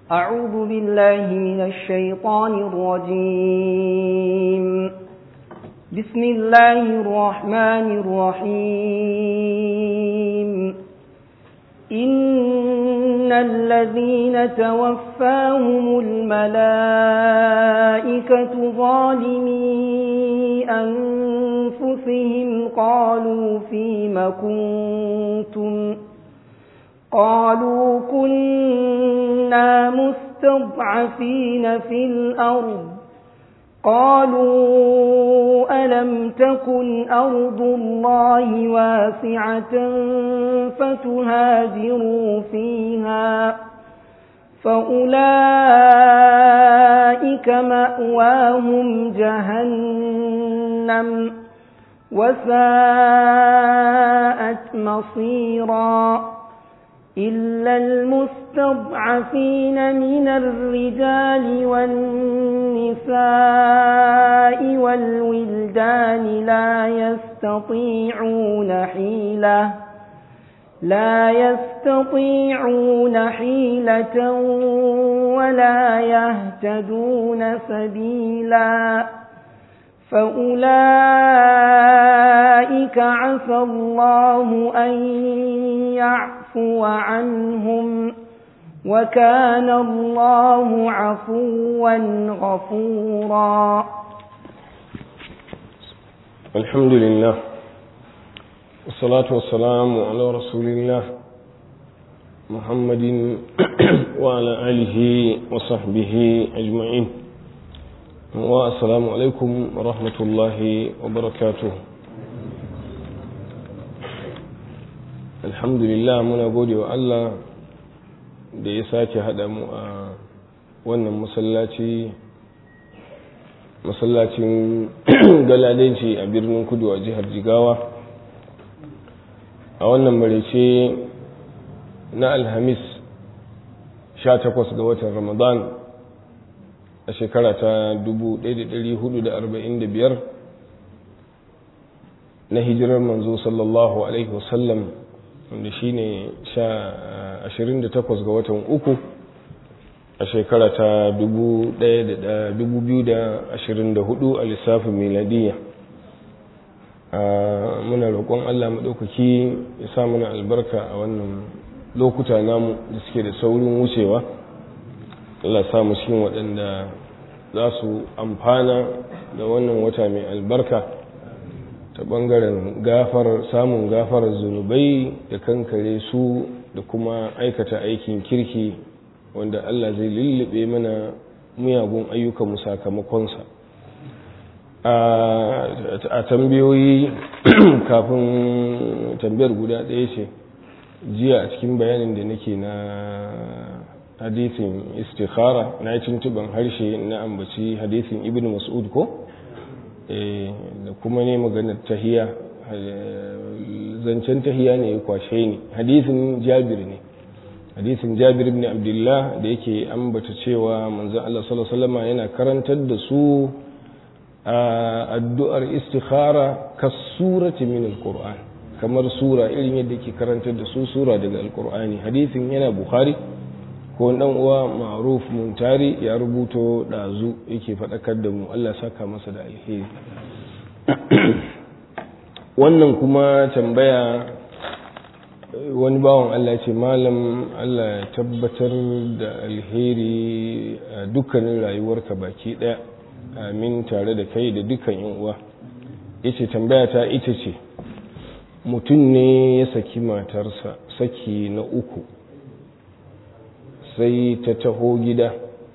أعوذ بالله من الشيطان الرجيم بسم الله الرحمن الرحيم إن الذين توفاهم الملائكة ظالمي أنفسهم قالوا فيم كنتم قالوا كنا مستضعفين في الأرض قالوا ألم تكن أرض الله واسعة فتهاجروا فيها فأولئك مأواهم جهنم وساءت مصيرا إلا المستضعفين من الرجال والنساء والولدان لا يستطيعون حيلة لا يستطيعون حيلة ولا يهتدون سبيلا فأولئك عسى الله أن يعفو عنهم وكان الله عفوا غفورا الحمد لله والصلاة والسلام على رسول الله محمد وعلى آله وصحبه أجمعين والسلام عليكم ورحمة الله وبركاته الحمد لله muna gode wa Allah da ya sake haɗa mu a wannan masallaci masallacin galadanci a birnin kudu a jihar jigawa a wannan marece na alhamis 18 ga watan ramadan a shekara ta 1445 na hijirar manzo sallallahu alaihi wasallam wanda shi ne 28 ga watan uku a shekara ta 2024 a lissafin miladiyya muna roƙon allah maɗaukaki ya sa mana albarka a wannan lokuta namu da suke da saurin wucewa allah samu cikin waɗanda za su amfana da wannan wata mai albarka ta ɓangaren gafar samun gafarar zunubai da kankare su da kuma aikata aikin kirki wanda Allah zai lullube mana miyagun ayyukanmu sakamakonsa a tambayoyi kafin tambayar guda ɗaya ce jiya a cikin bayanin da nake na hadisin istikhara na yi tuntuban harshe na ambaci hadisin ibn mas'ud ko da kuma ne maganar tahiya zancen tahiya ne ya kwashe ni hadisin jabir ne hadisin jabir ibn abdullah da yake ambata cewa manzon Allah sallallahu alaihi wasallam yana karantar da su addu'ar istikhara ka surati min alquran kamar sura irin yadda yake karantar da su sura daga alqur'ani hadisin yana bukhari ko dan uwa ma'ruf muntari ya rubuto dazu yake faɗakar da mu Allah saka masa da alheri wannan kuma tambaya wani bawan Allah ce malam Allah ya tabbatar da alheri a dukkanin rayuwarka baki ɗaya amin tare da kai da dukkan yan uwa yace tambaya ta ita ce mutum ne ya saki matarsa saki na uku sai ta taho gida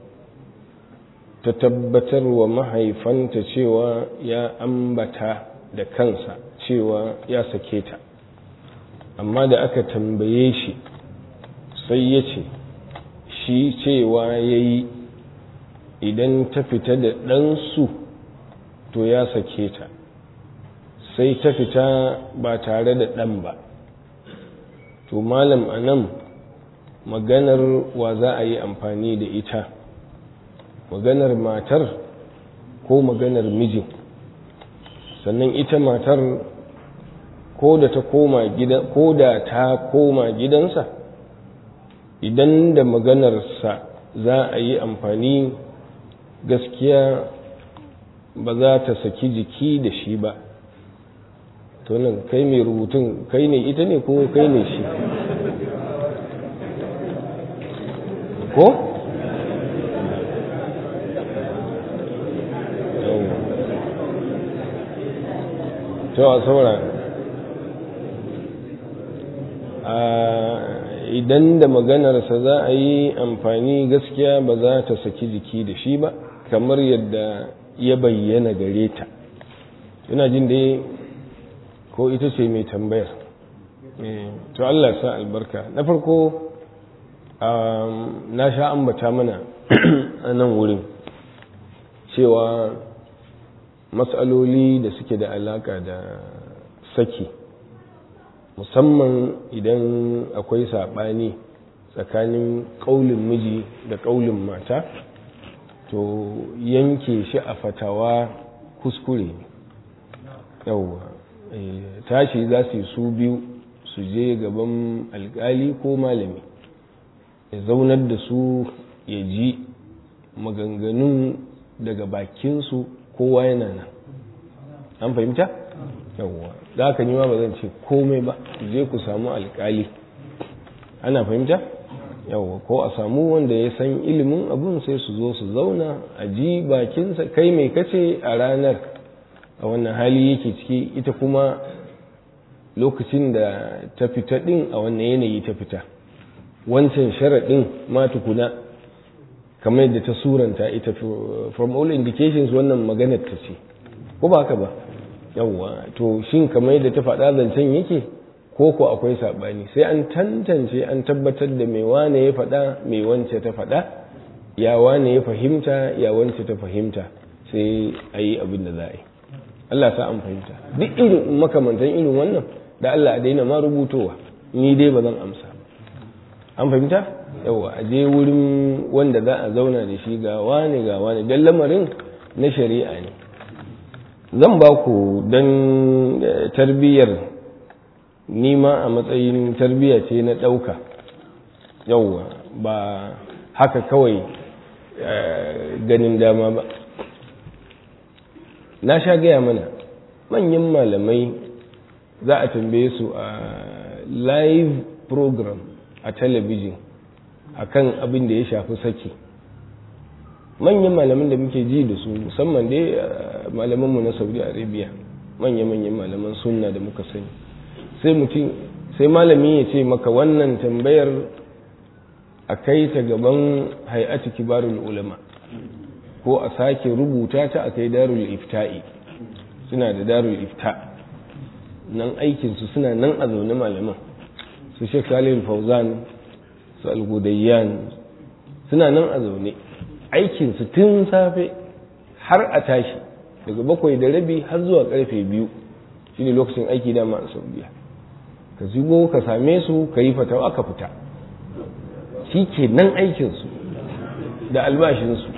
ta tabbatar wa mahaifanta cewa ya ambata da kansa cewa ya sake ta amma da aka tambaye shi sai ya ce shi cewa ya yi idan ta fita da ɗansu to ya sake ta sai ta fita ba tare da ɗan ba to malam a nan maganar wa za a yi amfani da ita maganar matar ko maganar mijin sannan ita matar ko da ta koma gida ko da ta koma gidansa idan da maganarsa za a yi amfani gaskiya ba za ta saki jiki da shi ba to nan kai mai rubutun kai ne ita ne ko kai ne shi ko? to a saura idan da maganarsa za a yi amfani gaskiya ba za ta saki jiki da shi ba kamar yadda ya bayyana gare ta ina jin dai ko ita ce mai tambayar to Allah sa albarka na farko na sha ambata mana a nan wurin cewa matsaloli da suke da alaka da saki musamman idan akwai saɓani tsakanin ƙaulin miji da ƙaulin mata to yanke shi a fatawa kuskure ne yauwa tashi za su yi su biyu su je gaban alkali ko malami ya zaunar da su ya ji maganganun daga bakinsu kowa yana nan an fahimta? yawwa za ka nima ba zan ce komai ba je ku samu alkali ana fahimta? yawwa ko a samu wanda ya san ilimin abun sai su zo su zauna a ji bakinsa kai mai kace a ranar a wannan hali yake ciki ita kuma lokacin da ta fita din a wannan yanayi ta fita wancan sharaɗin ma tukuna kamar yadda ta suranta ita from all indications wannan maganar ta ce ko ba haka ba yawwa to shin kamar yadda ta faɗa zancen yake ko ko akwai saɓani sai an tantance an tabbatar da mai wane ya faɗa mai wance ta faɗa ya wane ya fahimta ya wance ta fahimta sai a yi abin da za a yi Allah sa an fahimta duk irin makamantan irin wannan da Allah a daina ma rubutowa ni dai ba zan amsa an fahimta yawa a je wurin wanda za a zauna da shi ga wane ga wane don lamarin na shari'a ne zan ba ku don tarbiyyar nima a matsayin tarbiyya ce na ɗauka yawa ba haka kawai ganin dama ba na sha gaya mana manyan malamai za a tambaye su a live program a talabijin akan abin da ya shafi saki manyan malaman da muke ji da su musamman dai malamanmu na saudi arabia manya-manyan malaman sunna da muka sani sai mutum sai malami ya ce maka wannan tambayar a kai ta gaban hay'atu kibarul ulama ko a sake rubuta ta a kai darul ifta'i suna da darul ifta nan aikinsu suna nan a zaune malaman su shek salih fauzan su algudayyan suna nan a zaune aikinsu tun safe har a tashi daga bakwai da rabi har zuwa karfe biyu shi ne lokacin aiki dama a saudiya ka zubo ka same su ka yi fatawa ka fita shi ke nan aikinsu da albashinsu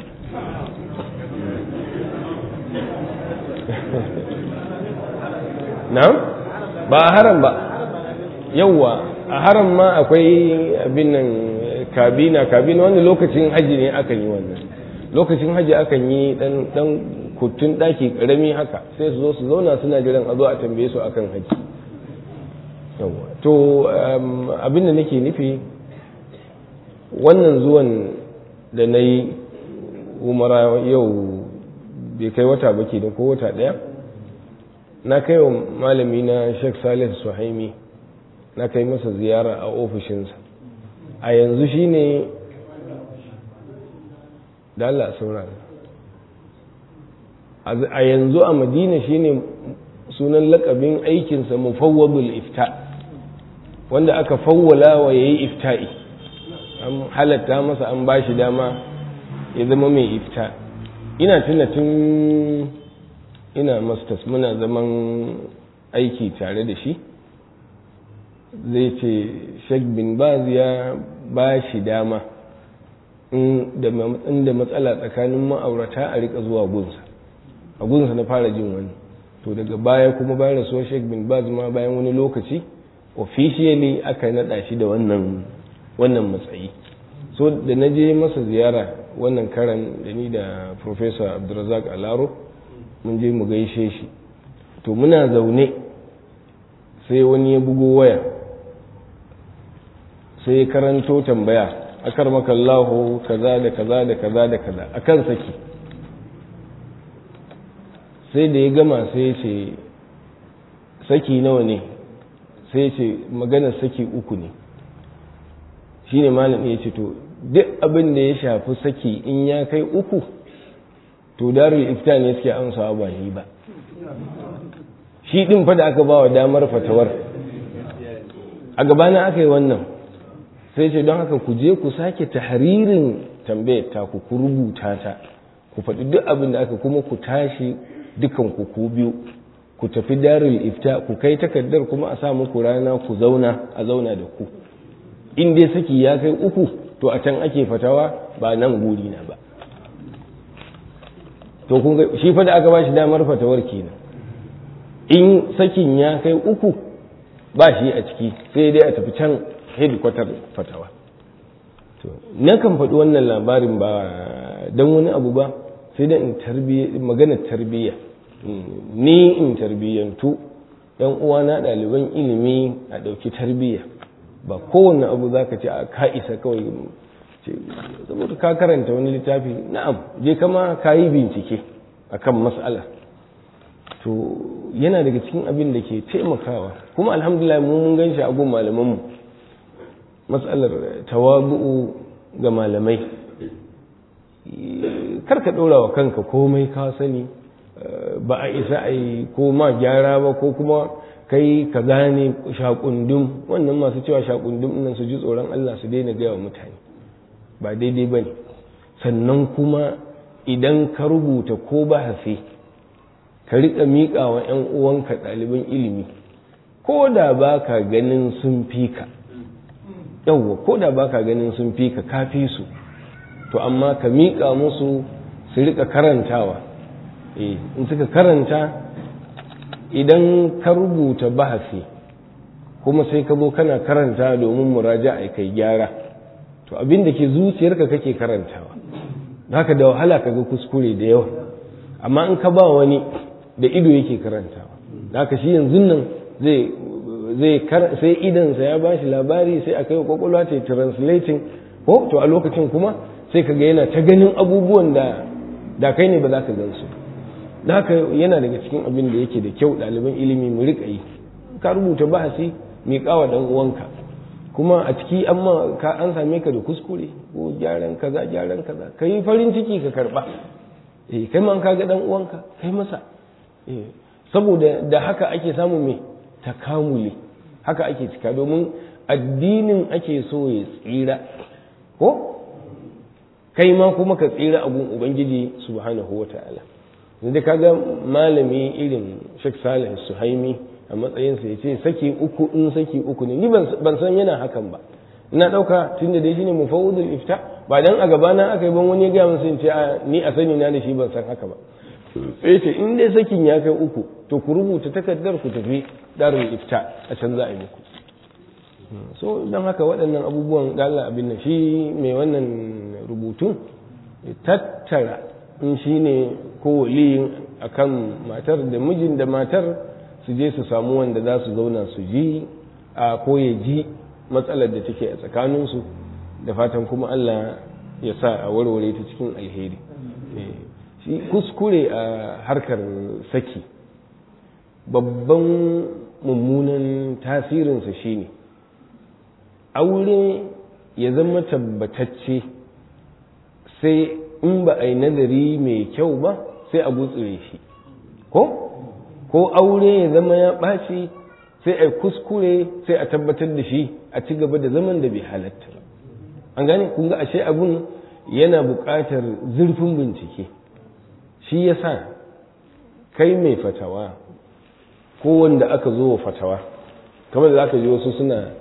na ba a haram ba yauwa a haram ma akwai abin nan kabina kabina wanda lokacin haji ne akan yi wannan lokacin haji akan yi dan dan kutun daki karami haka sai su zo su zauna suna jiran a zo a tambaye su akan haji yauwa to abin da nake nufi wannan zuwan da na yi umara yau bai kai wata ba ke da ko wata ɗaya na kai wa malami na sheikh salih suhaimi na kai masa ziyara a ofishinsa a yanzu shine da Allah saurara a yanzu a madina shine sunan lakabin aikinsa mufawwadul ifta wanda aka fawwala wa yayi ifta'i an halatta masa an bashi dama ya zama mai ifta ina tuna tun ina masters muna zaman aiki tare da shi zai ce sheikh bin baz ya ba shi dama inda matsala tsakanin ma'aurata a rika zuwa gunsa a gunsa na fara jin wani to daga baya kuma bayan rasuwar sheikh bin baz ma bayan wani lokaci officially aka naɗa shi da wannan wannan matsayi so da na je masa ziyara wannan karan da ni da professor abdulrazak alaro mun je mu gaishe shi to muna zaune sai wani ya bugo waya sai ya karanto tambaya akar makallahu kaza da kaza da kaza da kaza akan saki sai da ya gama sai ya ce saki nawa ne sai ya ce maganar saki uku ne shine malam ya ce to duk abin da ya shafi saki in ya kai uku to darul ifta ne suke amsawa ba ni ba shi din fa da aka ba wa damar fatawar a gabana aka yi wannan sai ce don haka ku je ku sake tahririn tambayar ta ku ku rubuta ta ku faɗi duk abin da aka kuma ku tashi dukan ku ku biyu ku tafi darul ifta ku kai takardar kuma a sa muku rana ku zauna a zauna da ku in dai saki ya kai uku to a can ake fatawa ba nan guri na ba to kun ga shi fa da aka ba shi damar fatawar kenan in sakin ya kai uku ba shi a ciki sai dai a tafi can hedikwatar fatawa to na kan faɗi wannan labarin ba don wani abu ba sai dai in magana tarbiyya ni in tarbiyyantu yan uwana ɗaliban ilimi a ɗauki tarbiyya ba kowane abu za ka ce a ka isa kawai saboda ka karanta wani littafi na'am je kama ka yi bincike akan mas'ala to yana daga cikin abin da ke taimakawa kuma alhamdulillah mu mun gan shi a gun malamanmu matsalar tawabu'u ga malamai kar ka ɗora wa kanka komai ka sani ba a isa a yi ko ma gyara ba ko kuma kai ka gane shakundum wannan masu cewa shakundum nan su ji tsoron Allah su daina gaya wa mutane ba daidai ba ne sannan kuma idan ka rubuta ko bahasi ka riƙa miƙa wa 'yan uwanka ɗaliban ilimi ko da ba ka ganin sun fi ka yawwa ko da ba ka ganin sun fi ka kafi su to amma ka miƙa musu su riƙa karantawa in suka karanta idan ka rubuta bahasi kuma sai ka zo kana karanta domin muraja a kai gyara to abin da ke zuciyarka kake karantawa haka da wahala ka ga kuskure da yawa amma in ka ba wani da ido yake karantawa haka shi yanzu nan zai zai sai idansa ya bashi labari sai a kai wa kwakwalwa ta translating ko to a lokacin kuma sai ka ga yana ta ganin abubuwan da da kai ne ba za ka gansu da haka yana daga cikin abin da yake da kyau ɗaliban ilimi mu riƙa yi ka rubuta bahasi mai kawa ɗan uwanka kuma a ciki amma ka an same ka da kuskure ko gyaran kaza gyaran kaza ka yi farin ciki ka karɓa eh kai ma ka ga ɗan uwanka kai masa eh saboda da haka ake samun mai takamuli haka ake cika domin addinin ake so ya tsira ko kai ma kuma ka tsira abun ubangiji subhanahu wa ta'ala da kaga malami irin Sheikh Salih Suhaimi a matsayinsa ya ce saki uku in saki uku ne ni ban san yana hakan ba ina ɗauka tun da dai shine mufawudul ifta ba dan a gabana aka yi ban wani ya gaya min ce ni a sani na da shi ban san haka ba sai ce in dai sakin ya kai uku to ku rubuta takardar ku tafi darul ifta a can za a yi muku so don haka waɗannan abubuwan da Allah abin nan shi mai wannan rubutun tattara in shi ne ko waliyin akan matar da mijin da matar su je su samu wanda za su zauna su ji a ko ya ji matsalar da take a tsakaninsu da fatan kuma Allah ya sa a warware ta cikin alheri shi kuskure a harkar saki babban mummunan tasirinsa shine aure ya zama tabbatacce sai in ba a yi nazari mai kyau ba sai a gutsure shi ko ko aure ya zama ya ɓaci sai a kuskure sai a tabbatar da shi a ci gaba da zaman da bai halatta ba an gane kun ga ashe abun yana buƙatar zurfin bincike shi yasa kai mai fatawa ko wanda aka zo wa fatawa kamar da aka ji wasu suna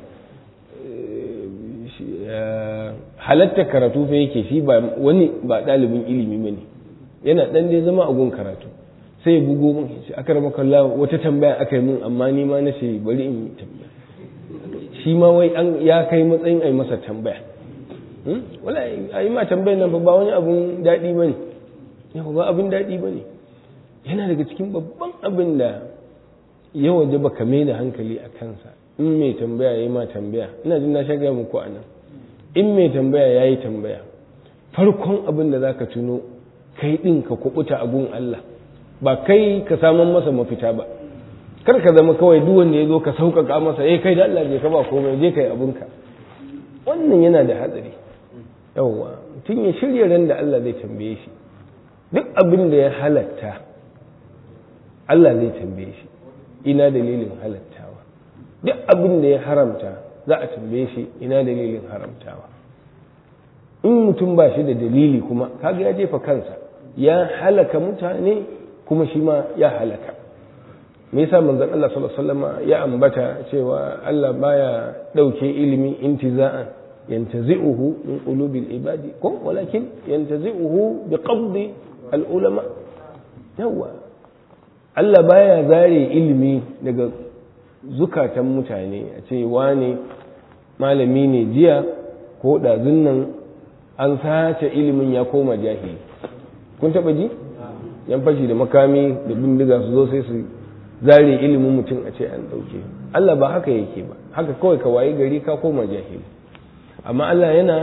halatta karatu fa yake shi ba wani ba ɗalibin ilimi ba ne yana ɗan dai zama a gun karatu sai ya bugo mun shi aka rama kalla wata tambaya aka yi mun amma ni ma na ce bari in yi tambaya shi ma wai an ya kai matsayin ai masa tambaya wala a yi ma tambayar nan ba wani abun daɗi ba ne ba abin daɗi ba ne yana daga cikin babban abin da ya waje ba ka da hankali a kansa in mai tambaya ya yi ma tambaya ina jin na shaga muku a nan in mai tambaya ya yi tambaya farkon abin da za ka tuno kai ɗin ka kuɓuta a gun Allah ba kai ka saman masa mafita ba kar ka zama kawai duk wanda ya zo ka sauƙaƙa masa eh kai da Allah je ka ba komai je kai abinka wannan yana da hatsari yawwa mutum ya shirya ran da Allah zai tambaye shi duk abin da ya halatta Allah zai tambaye shi ina dalilin halattawa duk abin da ya haramta za a tambaye shi ina dalilin haramtawa in mutum ba shi da dalili kuma kaga ya jefa kansa ya halaka mutane kuma shi ma ya halaka me yasa manzon Allah sallallahu alaihi wasallam ya ambata cewa Allah baya dauke ilimi intiza'an yantazi'uhu min qulubil ibadi ko walakin yantazi'uhu bi qabdi al ulama yawa Allah baya zare ilimi daga zukatan mutane a ce wane malami ne jiya ko ɗazun nan an sace ilimin ya koma jahili kun taɓa ji yan fashi da makami da bindiga su zo sai su zare ilimin mutum a ce an ɗauke Allah ba haka yake ba haka kawai ka wayi gari ka koma jahili amma Allah yana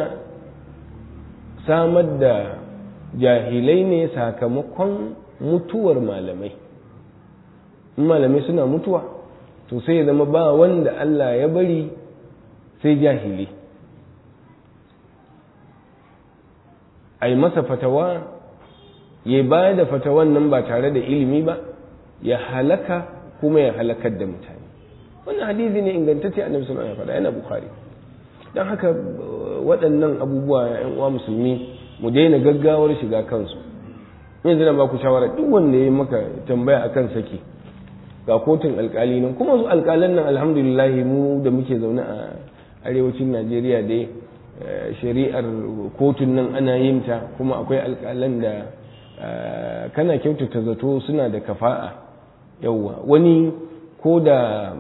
samar da jahilai ne sakamakon mutuwar malamai in malamai suna mutuwa to sai ya zama ba wanda Allah ya bari sai jahili a yi masa fatawa ya ba da fatawan nan ba tare da ilimi ba ya halaka kuma ya halakar da mutane wannan hadisi ne ingantacce annabi sallallahu alaihi wasallam yana bukhari dan haka waɗannan abubuwa ya uwa musulmi mu daina gaggawar shiga kansu yanzu na ba ku shawara duk wanda ya maka tambaya akan saki ga kotun alkali nan kuma su alkalan nan alhamdulillah mu da muke zaune a arewacin najeriya dai shari'ar kotun nan ana yin ta kuma akwai alkalan da kana kyautata zato suna da kafa'a yauwa wani ko da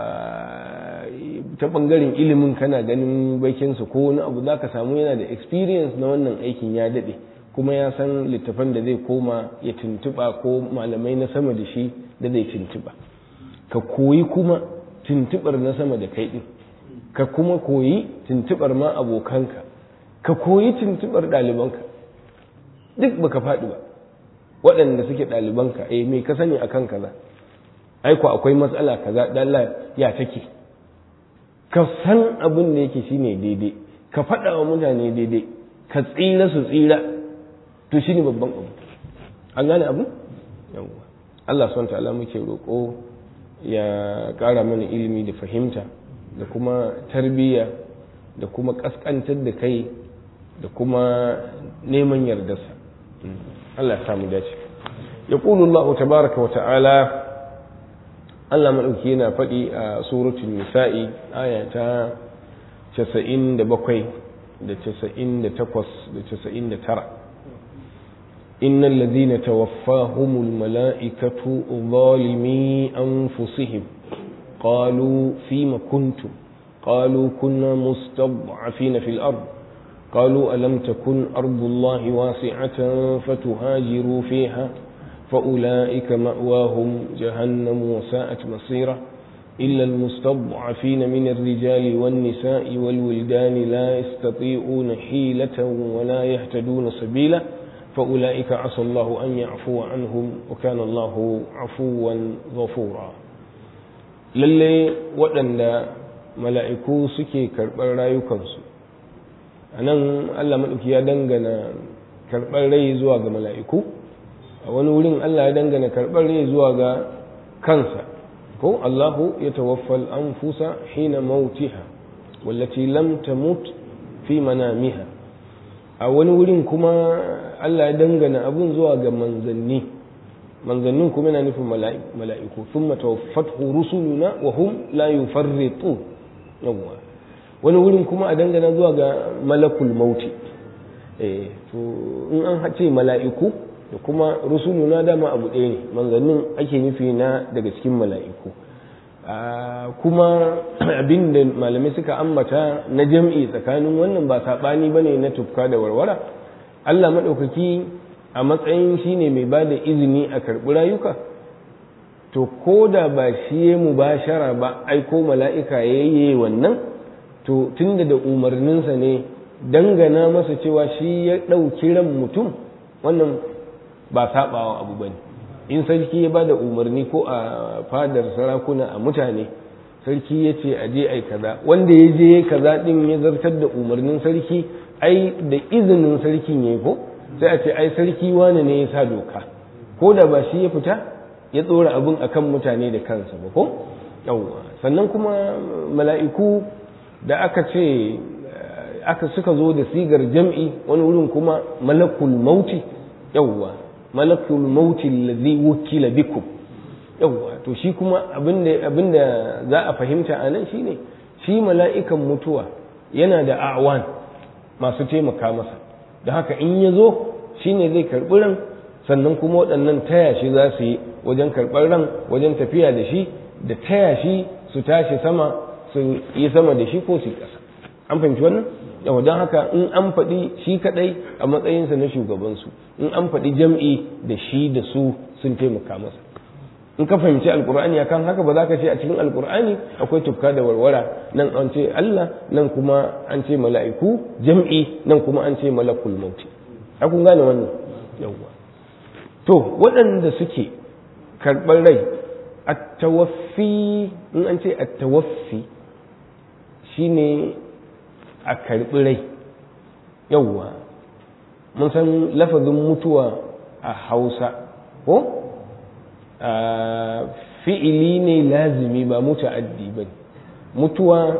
ta bangaren ilimin kana ganin bakinsa ko wani abu za ka samu yana da experience na wannan aikin ya daɗe kuma ya san littafan da zai koma ya tuntuɓa ko malamai na sama da shi da zai tuntuɓa ka koyi kuma tuntuɓar na sama da kai ɗin ka kuma koyi tuntuɓar ma abokanka ka koyi tuntuɓar ɗalibanka duk baka faɗi ba waɗanda suke ɗalibanka eh me ka sani akan kaza aiko akwai matsala kaza dalla ya take ka san abin da yake shine daidai ka faɗa wa mutane daidai ka tsira su tsira to shine babban abu an gane abu yawwa Allah subhanahu ta'ala muke roƙo ya ƙara mana ilimi da fahimta da kuma tarbiyya da kuma ƙasƙantar da kai da kuma neman yardarsa Allah ya samu dace yaqulu Allah tabaraka wa ta'ala Allah maɗauki yana faɗi a suratul nisa'i aya ta 97 da 98 da 99 إن الذين توفاهم الملائكة ظالمي أنفسهم قالوا فيم كنتم قالوا كنا مستضعفين في الأرض قالوا ألم تكن أرض الله واسعة فتهاجروا فيها فأولئك مأواهم جهنم وساءت مصيرا إلا المستضعفين من الرجال والنساء والولدان لا يستطيعون حيلة ولا يهتدون سبيلا فأولئك عسى الله أن يعفو عنهم وكان الله عفوا غفورا lalle waɗanda mala'iku suke karɓar rayukansu a nan allah maɗauki ya dangana karɓar rai zuwa ga mala'iku a wani wurin Allah ya dangana karɓar rai zuwa ga kansa ko Allahu ya tawaffal anfusa hina mautiha wallati lam tamut fi manamiha a wani wurin kuma Allah ya dangana abun zuwa ga manzanni manzannin kuma yana nufin mala'iku thumma tawaffathu rusuluna wa hum la yufarritu yawwa wani wurin kuma a dangana zuwa ga malakul mauti eh to in an hace mala'iku da kuma rusuluna dama abu ɗaya ne manzannin ake nufi na daga cikin mala'iku kuma abin da malamai suka ambata na jam'i tsakanin wannan ba saɓani ba ne na tufka da warwara allah maɗaukaki a matsayin shi ne mai ba da izini a karɓi rayuka to ko da ba shi ya mubashara ba aiko mala'ika ya yi wannan to tunda da umarninsa ne dangana masa cewa shi ya ɗauki ran mutum wannan ba saɓawa abu ba ne in sarki ya ba da umarni ko a fadar sarakuna a mutane sarki ya ce a je ai kaza wanda ya je kaza ɗin ya zartar da umarnin sarki ai da izinin sarkin ya ko sai a ce ai sarki wane ne ya sa doka ko da ba shi ya fita ya tsora abin akan mutane da kansa ba ko yawwa sannan kuma mala'iku da aka ce aka suka zo da sigar jam'i wani wurin kuma malakul mauti yawwa malakul mauti allazi wukila bikum yawwa to shi kuma abinda abinda za a fahimta a nan shine shi mala'ikan mutuwa yana da awan masu taimaka masa da haka in ya zo shine zai karɓi ran sannan kuma waɗannan taya shi za su yi wajen karɓar ran wajen tafiya da shi da taya shi su tashi sama su yi sama da shi ko su yi ƙasa an fahimci wannan yau don haka in an faɗi shi kaɗai a matsayinsa na shugabansu in an faɗi jam'i da shi da su sun taimaka masa in ka fahimci alkur'ani akan haka ba za ka ce a cikin alkur'ani akwai tufka da warwara nan an ce Allah nan kuma an ce mala'iku jam'i nan kuma an ce malakul mauti a kun gane wannan yawwa to waɗanda suke karɓar rai attawaffi in an ce attawaffi shine a karɓi rai yawwa mun san lafazin mutuwa a hausa ko fi'ili ne lazimi ba muta'addi ba mutuwa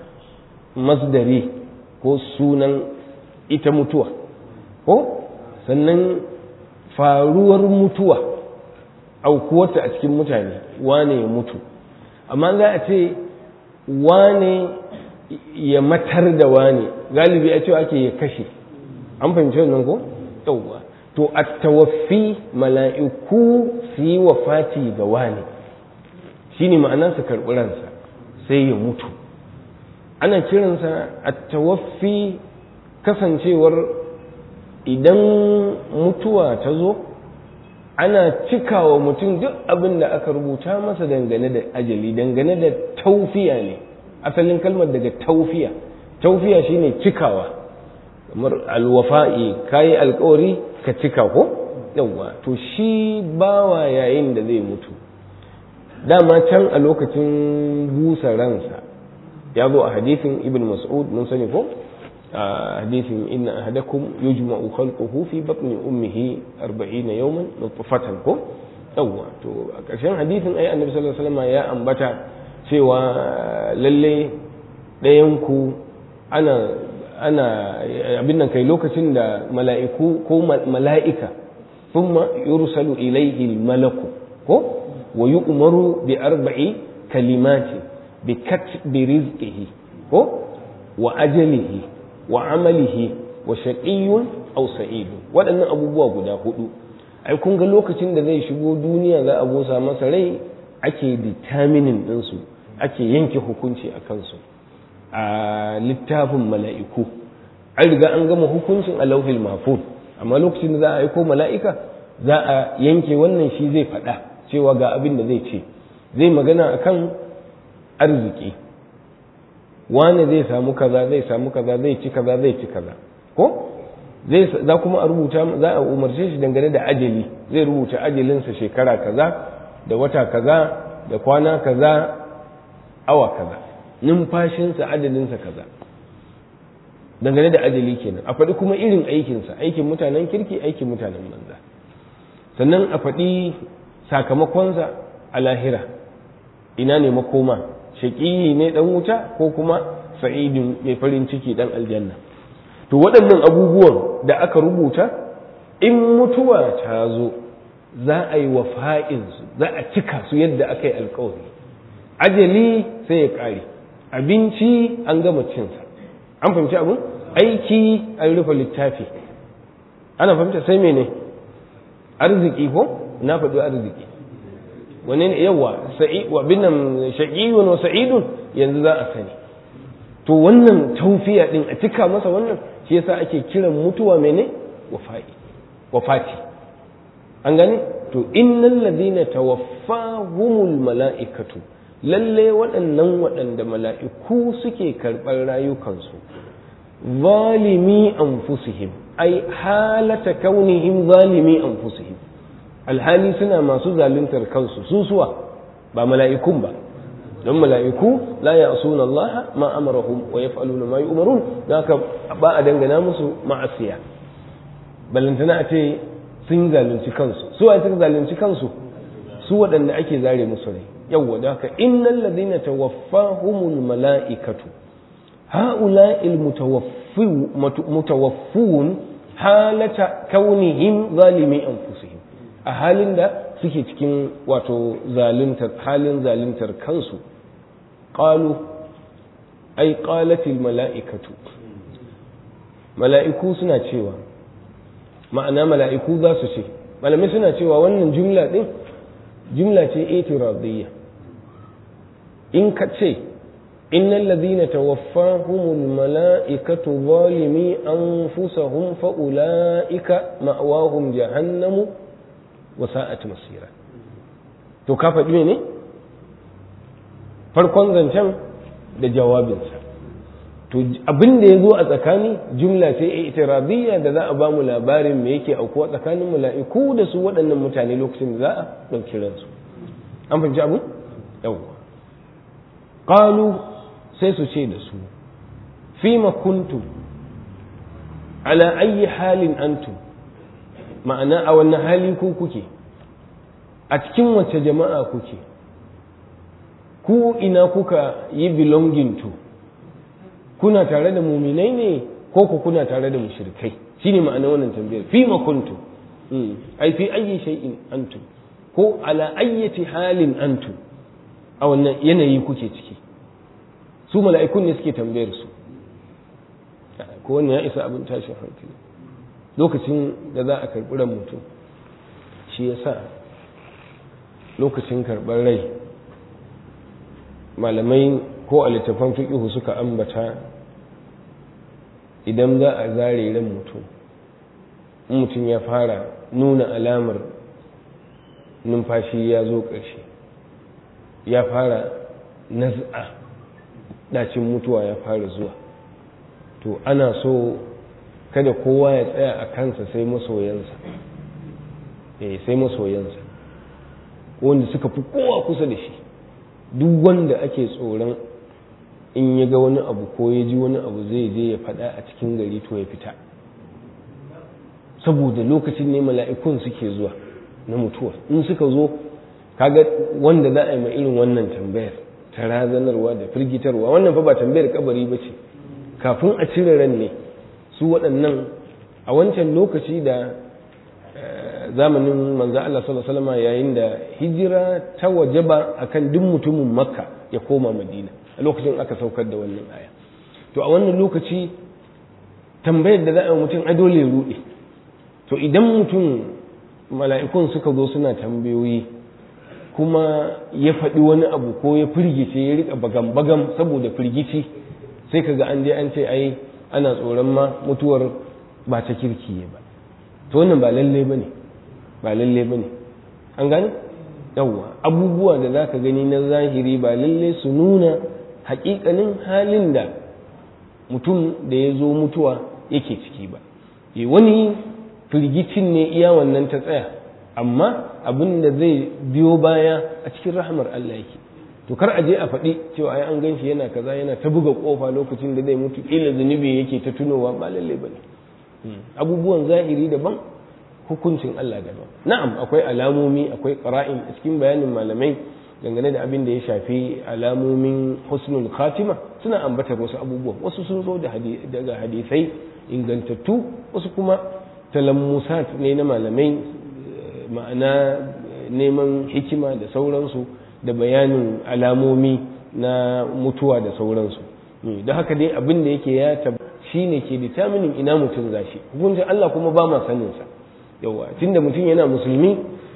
masdari ko sunan ita mutuwa ko sannan faruwar mutuwa aukuwarta a cikin mutane wane ya mutu amma za a ce wane ya matar da wane galibi a cewa ake ya kashe an fahimci wannan ko yauwa to a tawaffi mala'iku su yi wa fati ga wane shi ne ma'ana su karɓi ransa sai ya mutu ana kiransa a tawaffi kasancewar idan mutuwa ta zo ana cikawa mutum duk abin da aka rubuta masa dangane da ajali dangane da taufiya ne asalin kalmar daga taufiya taufiya shine cikawa kamar alwafa'i kayi alkawari ka cika ko yawwa to shi bawa yayin da zai mutu dama can a lokacin busa ransa ya zo a hadithin ibn mas'ud mun sani ko a hadithin inna ahadakum yujma'u khalquhu fi batni ummihi 40 yawman nutfatan ko yawwa to a ƙarshen hadithin ai annabi sallallahu alaihi wasallam ya ambata cewa lalle ɗayan ku ana ana abin nan kai lokacin da mala'iku ko mala'ika thumma yursalu ilayhi al-malaku ko wa yu'maru bi arba'i kalimati bi katbi rizqihi ko wa ajalihi wa amalihi wa shaqiyyun aw sa'idun waɗannan abubuwa guda hudu ai kun ga lokacin da zai shigo duniya za a busa masa rai ake determining ɗinsu ake yanke hukunci a kansu a littafin mala'iku an riga an gama hukuncin a lauhil mafud amma lokacin da za a aiko mala'ika za a yanke wannan shi zai faɗa cewa ga abin da zai ce zai magana akan arziki wane zai samu kaza zai samu kaza zai ci kaza zai ci kaza ko zai za kuma a rubuta za a umarce shi dangane da ajali zai rubuta ajalinsa shekara kaza da wata kaza da kwana kaza awa kaza numfashinsa adalinsa kaza dangane da ajali kenan a faɗi kuma irin aikinsa aikin mutanen kirki aikin mutanen banza sannan a faɗi sakamakonsa a lahira ina ne makoma shaƙiyi ne ɗan wuta ko kuma sa'idin mai farin ciki ɗan aljanna to waɗannan abubuwan da aka rubuta in mutuwa ta zo za a yi wa fa'insu za a cika su yadda aka yi alkawari ajali sai ya ƙare abinci an gama cinsa an fahimci abin aiki an rufe littafi ana fahimta sai mene arziki ko na faɗi arziki wani ne yawa wa binan shaqiyun wa sa'idun yanzu za a sani to wannan taufiya din a cika masa wannan shi yasa ake kiran mutuwa mene wafa'i wafati an gane to innal ladina tawaffahumul mala'ikatu lalle waɗannan waɗanda mala'iku suke karɓar rayukansu zalimi anfusihim ai halata kaunihim zalimi anfusihim alhali suna masu zaluntar kansu su suwa ba mala'ikun ba don mala'iku la ya'suna Allah ma amarahum wa yaf'aluna ma yu'marun haka ba a dangana musu ma'asiya balantana a ce sun zalunci kansu su wa suka zalunci kansu su waɗanda ake zare musu rai yawwa da haka innal ladina tawaffahumul mala'ikatu ha'ula'il mutawaffun halata kaunihim zalimi anfusihim a halin da suke cikin wato zaluntar halin zaluntar kansu qalu ai qalatil mala'ikatu mala'iku suna cewa ma'ana mala'iku za su ce malamai suna cewa wannan jumla din jumla ce itiradiyya in ka ce innal ladhina tawaffahumul mala'ikatu zalimi anfusahum fa ulaika ma'wahum jahannamu wa sa'at masira to ka faɗi ne farkon zancen da jawabinsa to abin da ya zo a tsakani jumla ce itiradiyya da za a ba mu labarin me yake aukuwa tsakanin mala'iku da su waɗannan mutane lokacin da za a ɗauki ransu an fahimci abu yawwa qalu sai su ce da su fima kuntum ala ayi halin antum ma'ana a wannan hali ku kuke a cikin wacce jama'a kuke ku ina kuka yi belonging to kuna tare da muminai ne ko ku kuna tare da mushrikai shine ma'ana wannan tambayar fi ma kuntum ai fi ayyi shay'in antum ko ala ayyati halin antum a wannan yanayi kuke ciki su mala'ikun ne suke tambayar su ko wannan ya isa abin tashin hankali lokacin da za a karɓi ran mutum shi ya sa lokacin karɓar rai malamai ko a littafan fiƙihu suka ambata idan za a zare ran mutum mutum ya fara nuna alamar numfashi ya zo ƙarshe ya fara naz'a ɗacin mutuwa ya fara zuwa to ana so kada kowa ya tsaya a kansa sai masoyansa eh sai masoyansa wanda suka fi kowa kusa da shi duk wanda ake tsoron in ya ga wani abu ko ya ji wani abu zai je ya faɗa a cikin gari to ya fita saboda lokacin ne mala'ikun suke zuwa na mutuwa in suka zo kaga wanda za a yi ma irin wannan tambayar ta razanarwa da firgitarwa wannan fa ba tambayar kabari ba ce kafin a cire ran ne su waɗannan a wancan lokaci da zamanin manzo Allah sallallahu alaihi wasallam yayin da hijira ta wajaba akan duk mutumin makka ya koma madina a lokacin aka saukar da wannan aya to a wannan lokaci tambayar da za a yi mutum a dole ruɗe to idan mutum mala'ikun suka zo suna tambayoyi kuma ya faɗi wani abu ko ya firgice ya rika bagam-bagam saboda firgici sai kaga an je an ce ai ana tsoron ma mutuwar ba ta kirki ba to wannan ba lalle bane ba lalle bane an gane yawwa abubuwa da zaka gani na zahiri ba lalle su nuna haƙiƙanin halin da mutum da ya zo mutuwa yake ciki ba wani firgicin ne iya wannan ta tsaya amma abin da zai biyo baya a cikin rahamar Allah yake to kar a je a faɗi cewa ai an gan shi yana kaza yana ta buga kofa lokacin da zai mutu ila zunubi yake ta tunowa ba lalle bane abubuwan zahiri daban hukuncin Allah daban na'am akwai alamomi akwai qara'in a cikin bayanin malamai dangane da abin da ya shafi alamomin husnul khatima suna ambatar wasu abubuwan wasu sun zo daga hadisai ingantattu wasu kuma talammusat ne na malamai ma'ana neman hikima da sauransu da bayanin alamomi na mutuwa da sauransu da haka dai abin da yake ya tab shi ne ke determining ina mutum zashi hukuncin Allah kuma ba ma saninsa yawa tunda mutum yana musulmi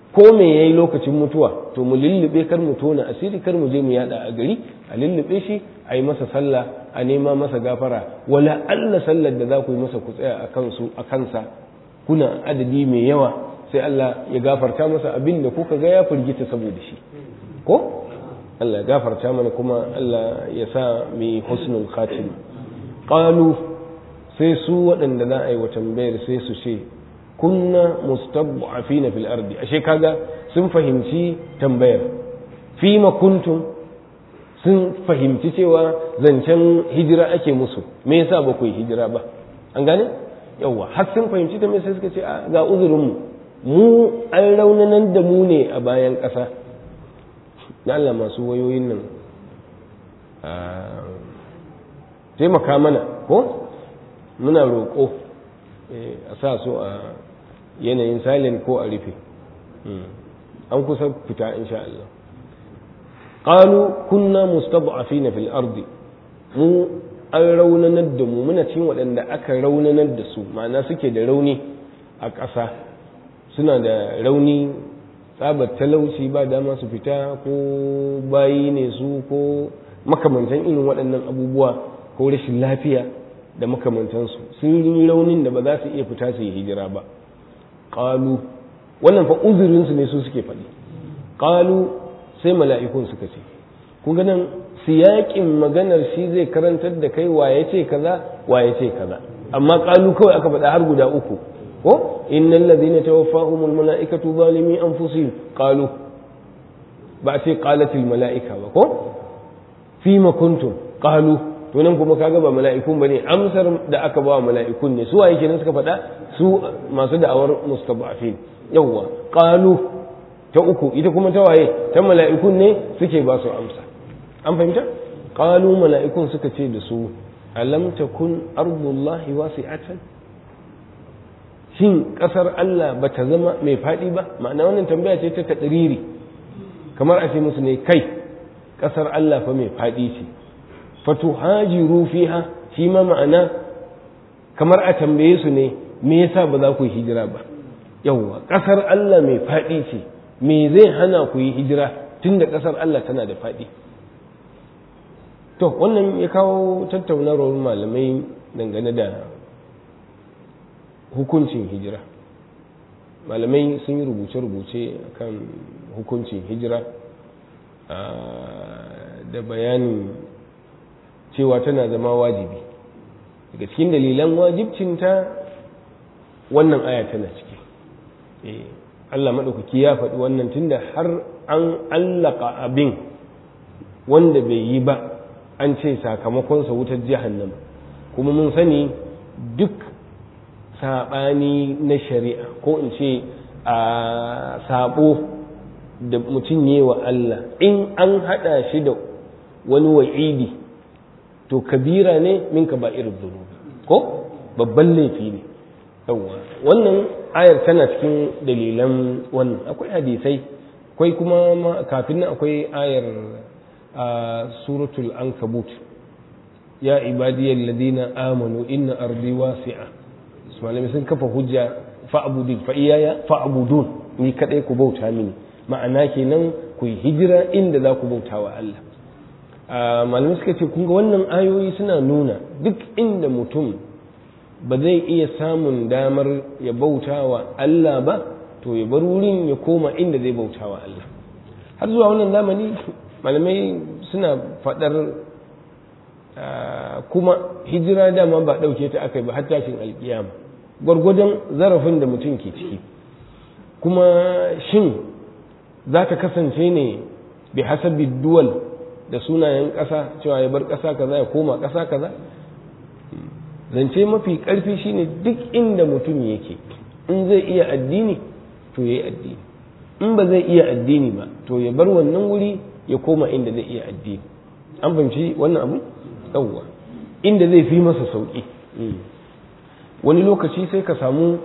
ko me yayi lokacin mutuwa to mu lullube kar mu tona asiri kar mu je mu yada a gari a lullube shi a yi masa sallah a nema masa gafara wala Allah sallar da za ku yi masa ku tsaya a kansu a kansa kuna adadi mai yawa sai Allah ya gafarta masa abin da kuka ga ya firgita saboda shi ko Allah ya gafarta mana kuma Allah ya sa mai husnul khatima qalu sai su waɗanda za a yi wa tambayar sai su ce kunna mustad'afina fil ardi ashe kaga sun fahimci tambayar fi ma kuntum sun fahimci cewa zancen hijira ake musu me yasa ba ku yi hijira ba an gane yawa har sun fahimci tambayar sai suka ce ga uzurin mu mu an raunanan da mu ne a bayan ƙasa da Allah masu wayoyin nan taimaka mana ko muna roƙo a sa su a yanayin silent ko a rufe an kusa fita insha Allah qalu kunna mustad'afina fil ardi mu an raunanar da mu muna cin waɗanda aka raunanar da su ma'ana suke da rauni a ƙasa suna da rauni tsabar talauci ba dama su fita ko bayi ne su ko makamantan irin waɗannan abubuwa ko rashin lafiya da makamantansu sun yi raunin da ba za su iya fita su yi hijira ba ƙalu wannan fa uzurinsu ne su suke faɗi ƙalu sai mala'ikun suka ce kun ga nan siyaƙin maganar shi zai karantar da kai waye ce kaza waye ce kaza amma ƙalu kawai aka faɗa har guda uku ko innal ladhina tawaffahumul mala'ikatu zalimi anfusihim qalu ba ce qalatil mala'ika ba ko fima kuntum qalu to nan kuma kaga ba mala'ikun bane amsar da aka ba mala'ikun ne su waye kenan suka faɗa su masu da'awar mustaba'afin yawwa qalu ta uku ita kuma ta waye ta mala'ikun ne suke ba su amsa an fahimta qalu mala'ikun suka ce da su alam takun ardullahi wasi'atan shin kasar Allah ba ta zama mai faɗi ba ma'ana wannan tambaya ce ta taɗiriri kamar a ce musu ne kai kasar Allah fa mai faɗi ce fatuhajiru fiha shi ma ma'ana kamar a tambaye su ne me yasa ba za ku yi hijira ba yawwa kasar Allah mai faɗi ce me zai hana ku yi hijira tunda kasar Allah tana da faɗi to wannan ya kawo tattaunawar malamai dangane da hukuncin hijira malamai sun yi rubuce-rubuce kan hukuncin hijira da bayanin cewa tana zama wajibi daga cikin dalilan wajibcinta wannan aya tana ciki Allah maɗaukaki ya faɗi wannan tunda har an allaka abin wanda bai yi ba an ce sakamakonsa wutar jahannama kuma mun sani duk saɓani na shari'a ko in ce a saɓo da mutum yi wa Allah in an haɗa shi da wani wa'idi to kabira ne min ka ba irin zunubi ko babban laifi ne yawwa wannan ayar tana cikin dalilan wannan akwai hadisai akwai kuma kafin nan akwai ayar a suratul ankabut ya ibadiyal ladina amanu inna ardi wasi'a malami sun kafa hujja fa'budin fa iyaya fa'budun ni kadai ku bauta mini ma'ana kenan ku yi hijira inda za ku bauta wa Allah malamai suka ce kun ga wannan ayoyi suna nuna duk inda mutum ba zai iya samun damar ya bauta wa Allah ba to ya bar wurin ya koma inda zai bauta wa Allah har zuwa wannan zamani malamai suna faɗar kuma hijira dama ba ɗauke ta aka yi ba har tashin alƙiyama gwargwadon zarafin da mutum ke ciki kuma shin za ta kasance ne bi hasabi duwal da sunayen ƙasa cewa ya bar ƙasa kaza ya koma ƙasa kaza zance mafi ƙarfi shine duk inda mutum yake in zai iya addini to ya yi addini in ba zai iya addini ba to ya bar wannan wuri ya koma inda zai iya addini an fahimci wannan abu yawwa inda zai fi masa sauƙi wani lokaci sai ka samu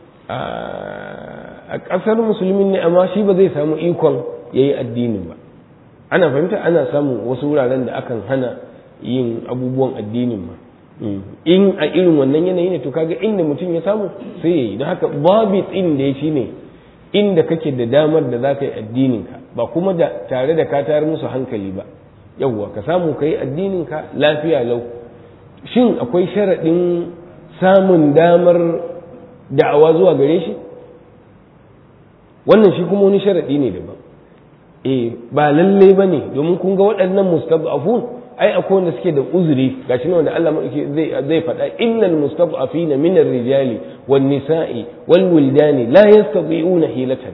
a ƙasar musulmin ne amma shi ba zai samu ikon ya yi addinin ba ana fahimta ana samun wasu wuraren da akan hana yin abubuwan addinin ma in a irin wannan yanayi ne to kaga inda mutum ya samu sai ya yi don haka babu tsin da ya shi ne inda kake da damar da za ka yi addininka ba kuma da tare da ka tayar musu hankali ba yawwa ka samu ka yi addininka lafiya lau shin akwai sharaɗin samun damar da'awa zuwa gare shi wannan shi kuma wani sharaɗi ne daban eh ba lalle ba ne domin kun ga waɗannan mustad'afun ai akwai wanda suke da uzuri gashi ne wanda Allah zai zai faɗa innal mustad'afina min ar-rijali wan nisa'i wal wildani la yastati'una hilatan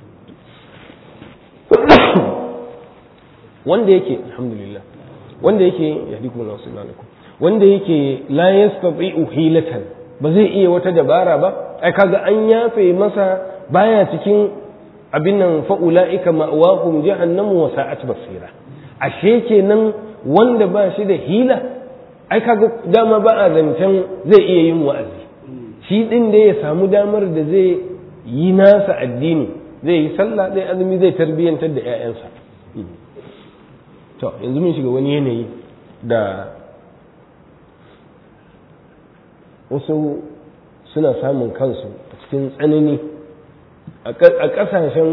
wanda yake alhamdulillah wanda yake yahdikum Allah subhanahu wanda yake la yastati'u hilatan ba zai iya wata dabara ba ai kaga an yafe masa baya cikin abin nan fa ulaika ma'wahum jahannamu wa sa'at basira ashe kenan wanda ba shi da hila ai kaga dama ba a zancen zai iya yin wa'azi shi din da ya samu damar da zai yi nasa addini zai yi sallah zai azumi zai tarbiyyantar da 'ya'yansa to yanzu mun shiga wani yanayi da wasu suna samun kansu a cikin tsanani a ƙasashen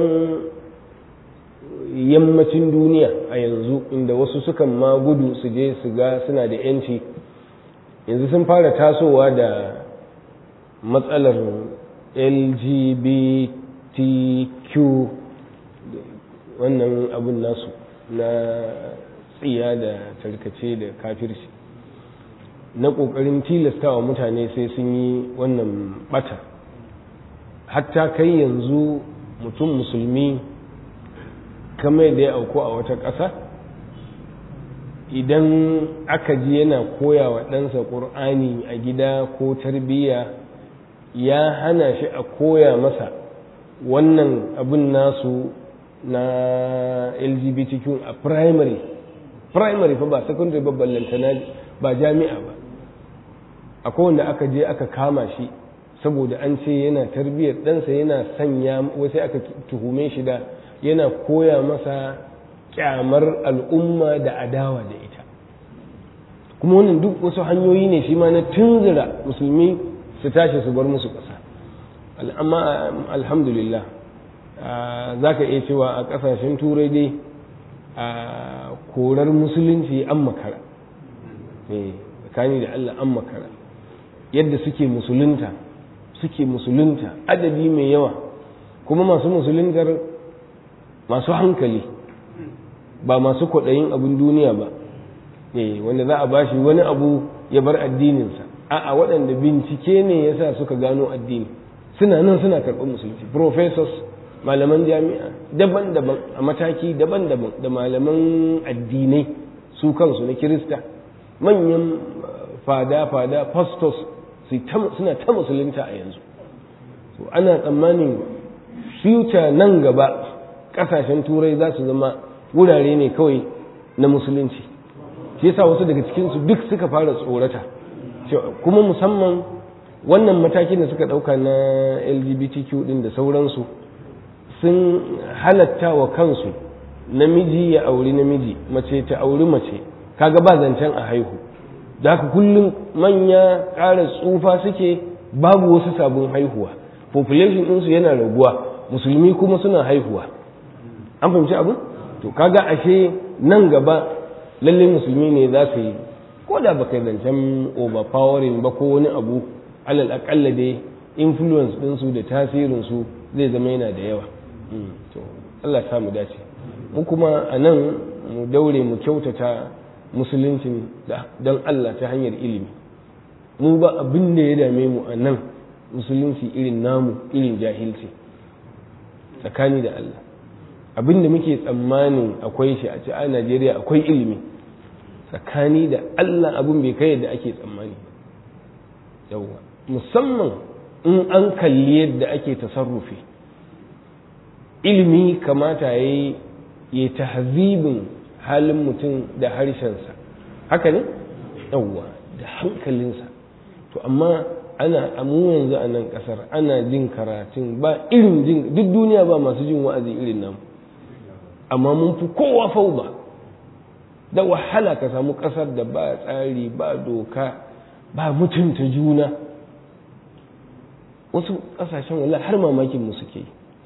yammacin duniya a yanzu inda wasu sukan ma gudu su je su ga suna da yanci yanzu sun fara tasowa da matsalar lgbtq wannan abun nasu na tsiya da tarkace da kafirci na ƙoƙarin tilastawa mutane sai sun yi wannan bata hatta kai yanzu mutum musulmi kamar da ya auku a wata ƙasa idan aka ji yana koya wa ɗansa ƙur'ani a gida ko tarbiyya ya hana shi a koya masa wannan abin nasu na lgbtq a primary primary fa ba secondary ba ballantana ba jami'a ba akwai wanda aka je aka kama shi saboda an ce yana tarbiyyar ɗansa yana sanya wasu aka tuhume shi da yana koya masa kyamar al'umma da adawa da ita kuma wannan duk wasu hanyoyi ne shi ma na tunzura musulmi su tashi su bar musu ƙasa amma alhamdulillah za ka iya cewa a ƙasashen turai dai a korar musulunci an makara tsakani da allah an makara yadda suke musulunta suke musulunta adadi mai yawa kuma masu musuluntar masu hankali ba masu kwaɗayin abin duniya ba wanda za a bashi wani abu ya bar addininsa a'a waɗanda bincike ne ya sa suka gano addini suna nan suna karɓar musulunci professors malaman jami'a daban-daban a mataki daban-daban da malaman addinai su kansu na kirista manyan fada-fada pastors suna ta musulunta a yanzu ana tsammanin future nan gaba kasashen turai za su zama wurare ne kawai na musulunci shi yasa wasu daga cikinsu duk suka fara tsorata kuma musamman wannan matakin da suka ɗauka na lgbtq din da sauransu sun halatta wa kansu namiji ya auri namiji mace ta auri mace kaga ba zancen a haihu da haka kullum manya ƙara tsufa suke babu wasu sabon haihuwa population ɗinsu yana raguwa musulmi kuma suna haihuwa an fahimci abin to kaga ashe nan gaba lalle musulmi ne za su yi ko da ba kai zancen overpowering ba ko wani abu alal akalla dai influence ɗinsu da tasirinsu zai zama yana da yawa to Allah ya mu dace mu kuma a nan mu daure mu kyautata musuluncin don Allah ta hanyar ilimi mu ba abin da ya dame mu a nan musulunci irin namu irin jahilci tsakani da Allah abin da muke tsammanin akwai shi a ci a Najeriya akwai ilimi tsakani da Allah abin bai kai yadda ake tsammani yawwa musamman in an kalli yadda ake tasarrufi ilimi kamata ya yi ya tahzibin halin mutum da harshensa haka ne yawwa da hankalinsa to amma ana amu yanzu a nan kasar ana jin karatun ba irin jin duk duniya ba masu jin wa'azi irin namu amma mun fi kowa fauda da wahala ka samu kasar da ba tsari ba doka ba mutunta juna wasu kasashen wala har mamakin mu suke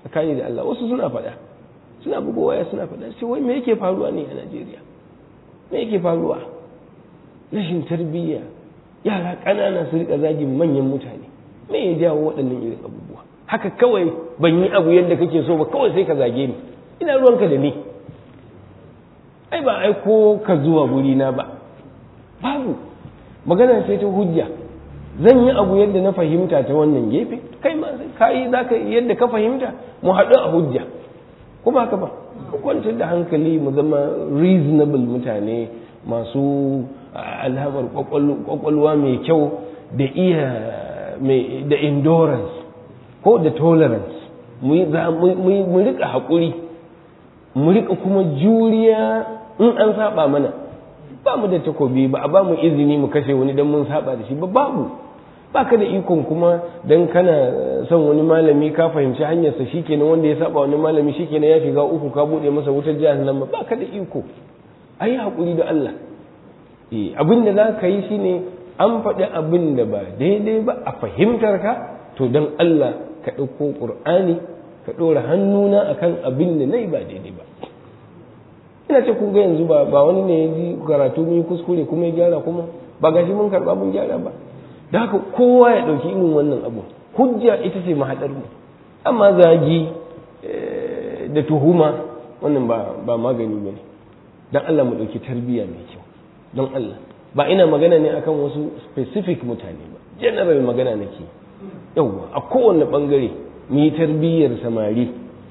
tsakani da Allah wasu suna faɗa suna buga waya suna faɗa sai wai me yake faruwa ne a Najeriya me yake faruwa rashin tarbiyya yara ƙanana su rika zagin manyan mutane me ya jawo waɗannan irin abubuwa haka kawai ban yi abu yadda kake so ba kawai sai ka zage ni ina ruwanka da ni ai ba aiko ka zuwa gurina ba babu magana sai ta hujja zan yi abu yadda na fahimta ta wannan gefe kai ma ka yi za ka yadda ka fahimta mu haɗu a hujja kuma haka ba ku kwantar da hankali mu zama reasonable mutane masu alhamar kwakwalwa mai kyau da iya da endurance ko da tolerance mu rika haƙuri mu rika kuma juriya in an saba mana ba mu da takobi ba a ba mu izini mu kashe wani don mun saba da shi ba babu ba ka da ikon kuma don kana son wani malami ka fahimci hanyarsa shikenan wanda ya saba wani malami shikenan ya shiga uku ka buɗe masa wutar jahannama ba ka da iko a yi haƙuri da Allah abin da za ka yi shine an faɗi abin da ba daidai ba a fahimtar ka to don Allah ka ɗauko ƙur'ani ka ɗora hannuna akan abin da na yi ba daidai ba ina ce kun ga yanzu ba ba wani ne ya ji karatu mun kuskure kuma ya gyara kuma ba gashi mun karɓa mun gyara ba da haka kowa ya ɗauki irin wannan abu hujja ita ce mahaɗar mu amma zagi da tuhuma wannan ba ba magani ba ne don Allah mu ɗauki tarbiyya mai kyau don Allah ba ina magana ne akan wasu specific mutane ba general magana nake yauwa a kowane ɓangare mu yi tarbiyyar samari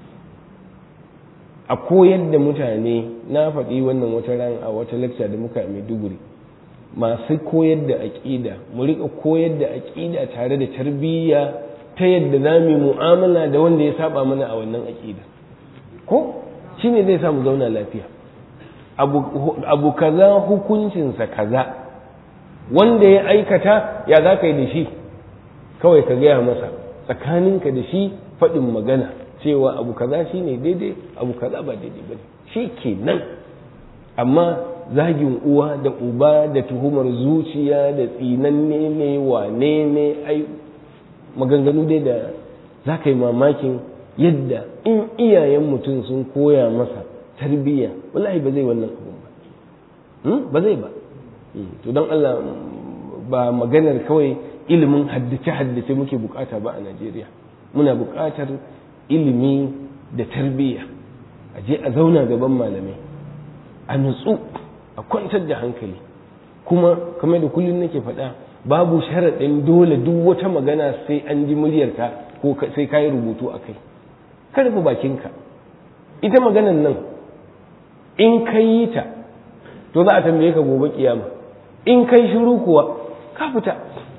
a koyar da mutane na faɗi wannan wata ran a wata lecture da muka mai duguri masu koyar da aƙida mu riƙa koyar da aƙida tare da tarbiyya ta yadda za mu mu'amala da wanda ya saba mana a wannan aƙida ko shi ne zai samu zauna lafiya abu kaza hukuncinsa kaza wanda ya aikata ya za ka yi da shi kawai ka gaya masa tsakaninka da shi faɗin magana cewa abu kaza shi ne daidai abu kaza ba daidai ba shi ke nan amma zagin uwa da uba da tuhumar zuciya da tsinanne ne wane ne ai maganganu dai da za ka yi mamakin yadda in iyayen mutum sun koya masa tarbiyya wallahi ba zai wannan abun ba ba zai ba to don Allah ba maganar kawai ilimin haddace-haddace muke bukata ba a Najeriya muna bukatar ilimi da tarbiyya a je a zauna gaban malamai a nutsu a kwantar da hankali kuma kamar da kullum nake faɗa babu sharaɗin dole duk wata magana sai an ji muryarka ko sai ka yi rubutu a kai ka rufe bakinka ita maganan nan in ka yi ta to za a tambaye ka gobe kiyama in kai shiru kuwa ka fita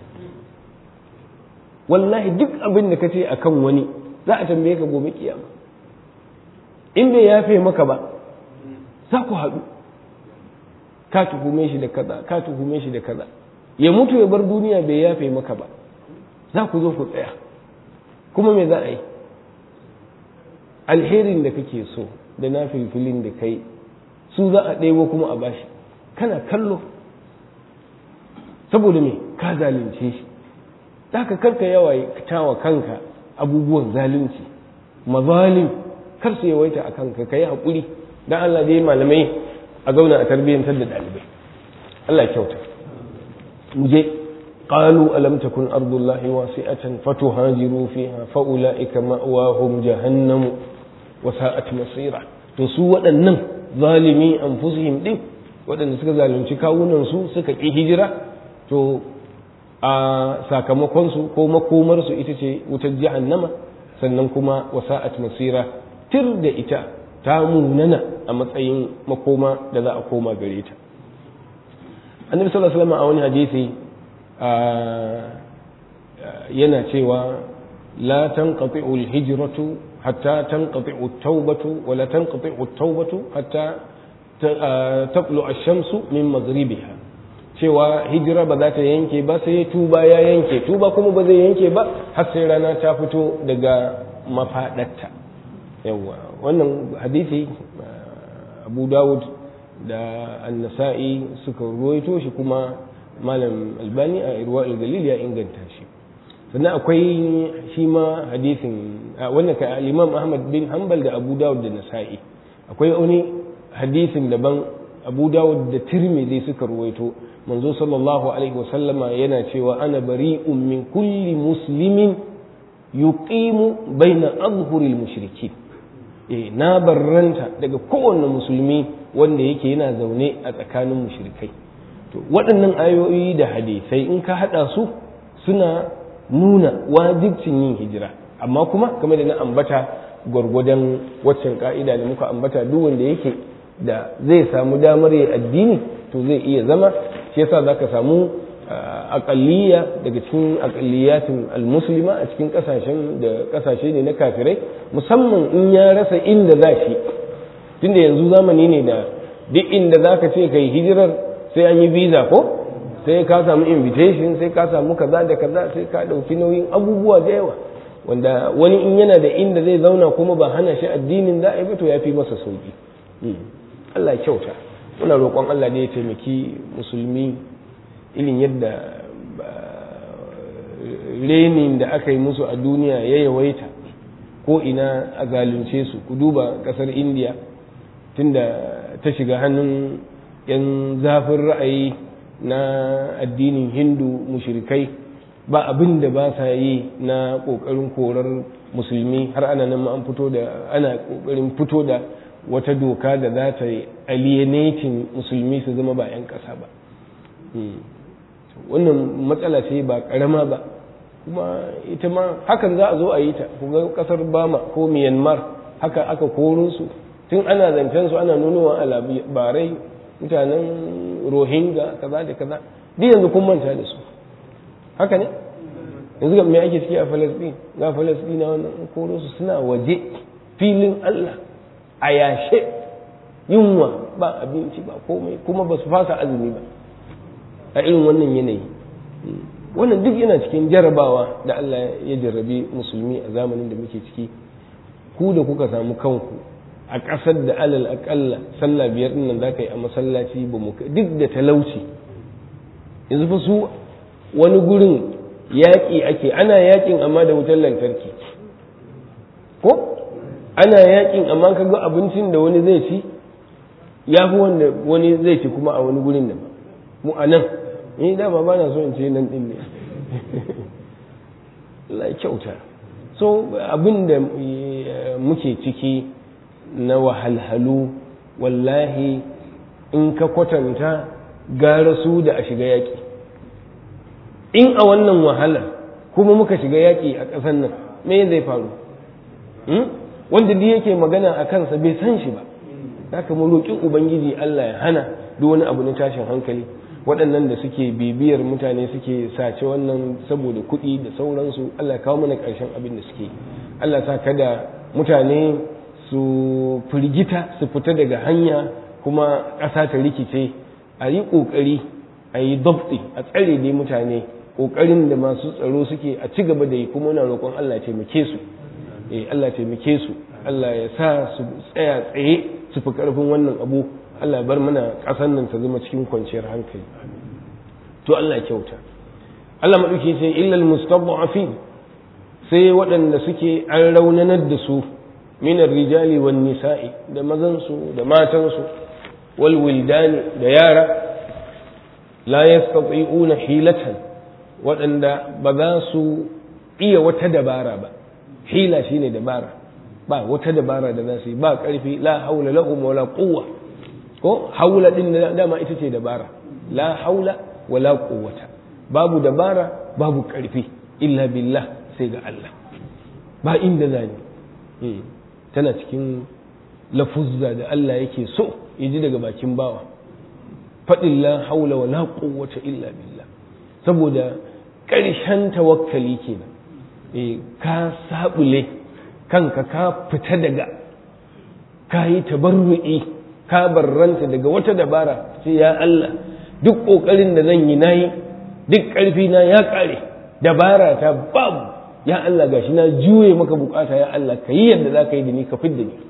wallahi duk abin da ka ce a kan wani za a tambaye ka gobe kiyama in bai yafe maka ba za ku haɗu ka tuhume shi da kaza ka tuhume shi da kaza ya mutu ya bar duniya bai yafe maka ba za ku zo ku tsaya kuma me za a yi alherin da kake so da na filfilin da kai su za a ɗebo kuma a bashi kana kallo saboda me ka zalunce shi ka karka yawa tawa kanka abubuwan zalunci mazalim kar su yawaita a kanka ka yi haƙuri don Allah dai malamai a zauna a tarbiyyantar da ɗalibai Allah kyauta mu je قالوا ألم تكن أرض الله واسعة فتهاجروا فيها فأولئك مأواهم جهنم وساءت مصيرا تسوى أنهم ظالمي أنفسهم دي waɗanda suka zalunci kawunansu suka ƙi hijira to a sakamakonsu ko makomarsu ita ce wutar jahannama sannan kuma wasa'at masira tir da ita ta munana a matsayin makoma da za a koma gare ta annabi sallallahu alaihi wasallam a wani hadisi yana cewa la tanqati'u al-hijratu hatta tanqati'u at-taubatu wa la tanqati'u at-taubatu hatta taqlu ash-shamsu min maghribiha cewa hijira ba za ta yanke ba sai tuba ya yanke tuba kuma ba zai yanke ba har sai rana ta fito daga mafaɗarta yawa wannan hadisi abu dawud da annasa'i suka ruwaito shi kuma malam albani a irwa galil ya inganta shi sannan akwai shi ma hadisin wannan kai al-Imam Ahmad bin Hanbal da Abu Dawud da Nasa'i akwai wani hadisin daban Abu Dawud da Tirmidhi suka ruwaito manzo sallallahu alaihi wasallama yana cewa ana bari'un min kulli muslimin yuqimu baina azhuril mushrikin eh na barranta daga kowanne musulmi wanda yake yana zaune a tsakanin mushrikai to waɗannan ayoyi da hadisai in ka hada su suna nuna wajibcin yin hijira amma kuma kamar da na ambata gwargwadon waccan ka'ida da muka ambata duk wanda yake da zai samu damar yi addini to zai iya zama shi yasa zaka samu aƙalliya daga cikin aƙalliyatin almuslima a cikin ƙasashen da ƙasashe ne na kafirai musamman in ya rasa inda za shi tunda yanzu zamani ne da duk inda za ka ce kai hijirar sai an yi visa ko sai ka samu invitation sai ka samu kaza da kaza sai ka ɗauki nauyin abubuwa da yawa wanda wani in yana da inda zai zauna kuma ba hana shi addinin za a yi ba to ya fi masa sauki Allah kyauta muna roƙon Allah ne ya taimaki musulmi irin yadda renin da aka yi musu a duniya ya yawaita ko ina a zalunce su ku duba ƙasar indiya tunda ta shiga hannun 'yan zafin ra'ayi na addinin hindu mushrikai ba abin da ba sa yi na ƙoƙarin korar musulmi har ana nan an fito da ana ƙoƙarin fito da wata doka da za ta yi alienating musulmi su zama ba 'yan ƙasa ba wannan matsala ce ba ƙarama ba kuma ita ma hakan za a zo a yi ta kuma ƙasar bama ko myanmar haka aka koro su tun ana zancen su ana nunowa a labarai mutanen rohingya kaza da kaza duk yanzu kun manta da su haka ne yanzu ga me ake ciki a falasɗin ga falasɗina wannan koro su suna waje filin allah a yashe yunwa ba abinci ba komai kuma ba su fasa azumi ba a irin wannan yanayi wannan duk yana cikin jarabawa da Allah ya jarrabe musulmi a zamanin da muke ciki ku da kuka samu kanku a ƙasar da alal aƙalla sallah biyar nan za ka yi a masallaci ba mu duk da talauci yanzu fa su wani gurin yaƙi ake ana yaƙin amma da wutar lantarki ko ana yaƙin amma ka ga abincin da wani zai ci ya fi wanda wani zai ci kuma a wani gurin da ba mu a nan ni dama ba na so in ce nan din ne Allah kyauta so abin da muke ciki na wahalhalu wallahi in ka kwatanta gara su da a shiga yaƙi in a wannan wahalar kuma muka shiga yaƙi a ƙasar nan me zai faru wanda duk yake magana a kansa bai san shi ba haka mu roƙi ubangiji Allah ya hana duk wani abu na tashin hankali waɗannan da suke bibiyar mutane suke sace wannan saboda kuɗi da sauransu Allah kawo mana ƙarshen abin da suke Allah sa kada mutane su firgita su fita daga hanya kuma ƙasa ta rikice a yi ƙoƙari a yi dabti a tsare dai mutane ƙoƙarin da masu tsaro suke a ci gaba da yi kuma na roƙon Allah taimake su eh Allah taimake su Allah ya sa su tsaya tsaye su fi ƙarfin wannan abu Allah bar mana ƙasar nan ta zama cikin kwanciyar hankali to Allah kyauta Allah maɗauki ce illal mustad'afin sai waɗanda suke an raunanar da su minar rijali wan nisa'i da mazansu da matansu wal wildani da yara la yastati'una hilatan waɗanda ba za su iya wata dabara ba hila shine dabara ba wata dabara da za su yi ba ƙarfi la haula lahum wala quwwa ko haula din dama ita ce dabara la haula wala quwwata babu dabara babu karfi illa billah sai ga Allah ba inda zani tana cikin lafuzza da Allah yake so yaji daga bakin bawa faɗin la haula wala quwwata illa billah saboda ƙarshen tawakkali kenan eh ka sabule kanka ka fita daga ka yi tabarru'i ka barranta daga wata dabara sai ya Allah duk ƙoƙarin da zan yi nayi duk ƙarfi na ya ƙare dabara ta babu ya Allah gashi na juye maka bukata ya Allah ka yi yadda za ka yi da ni ka fidda ni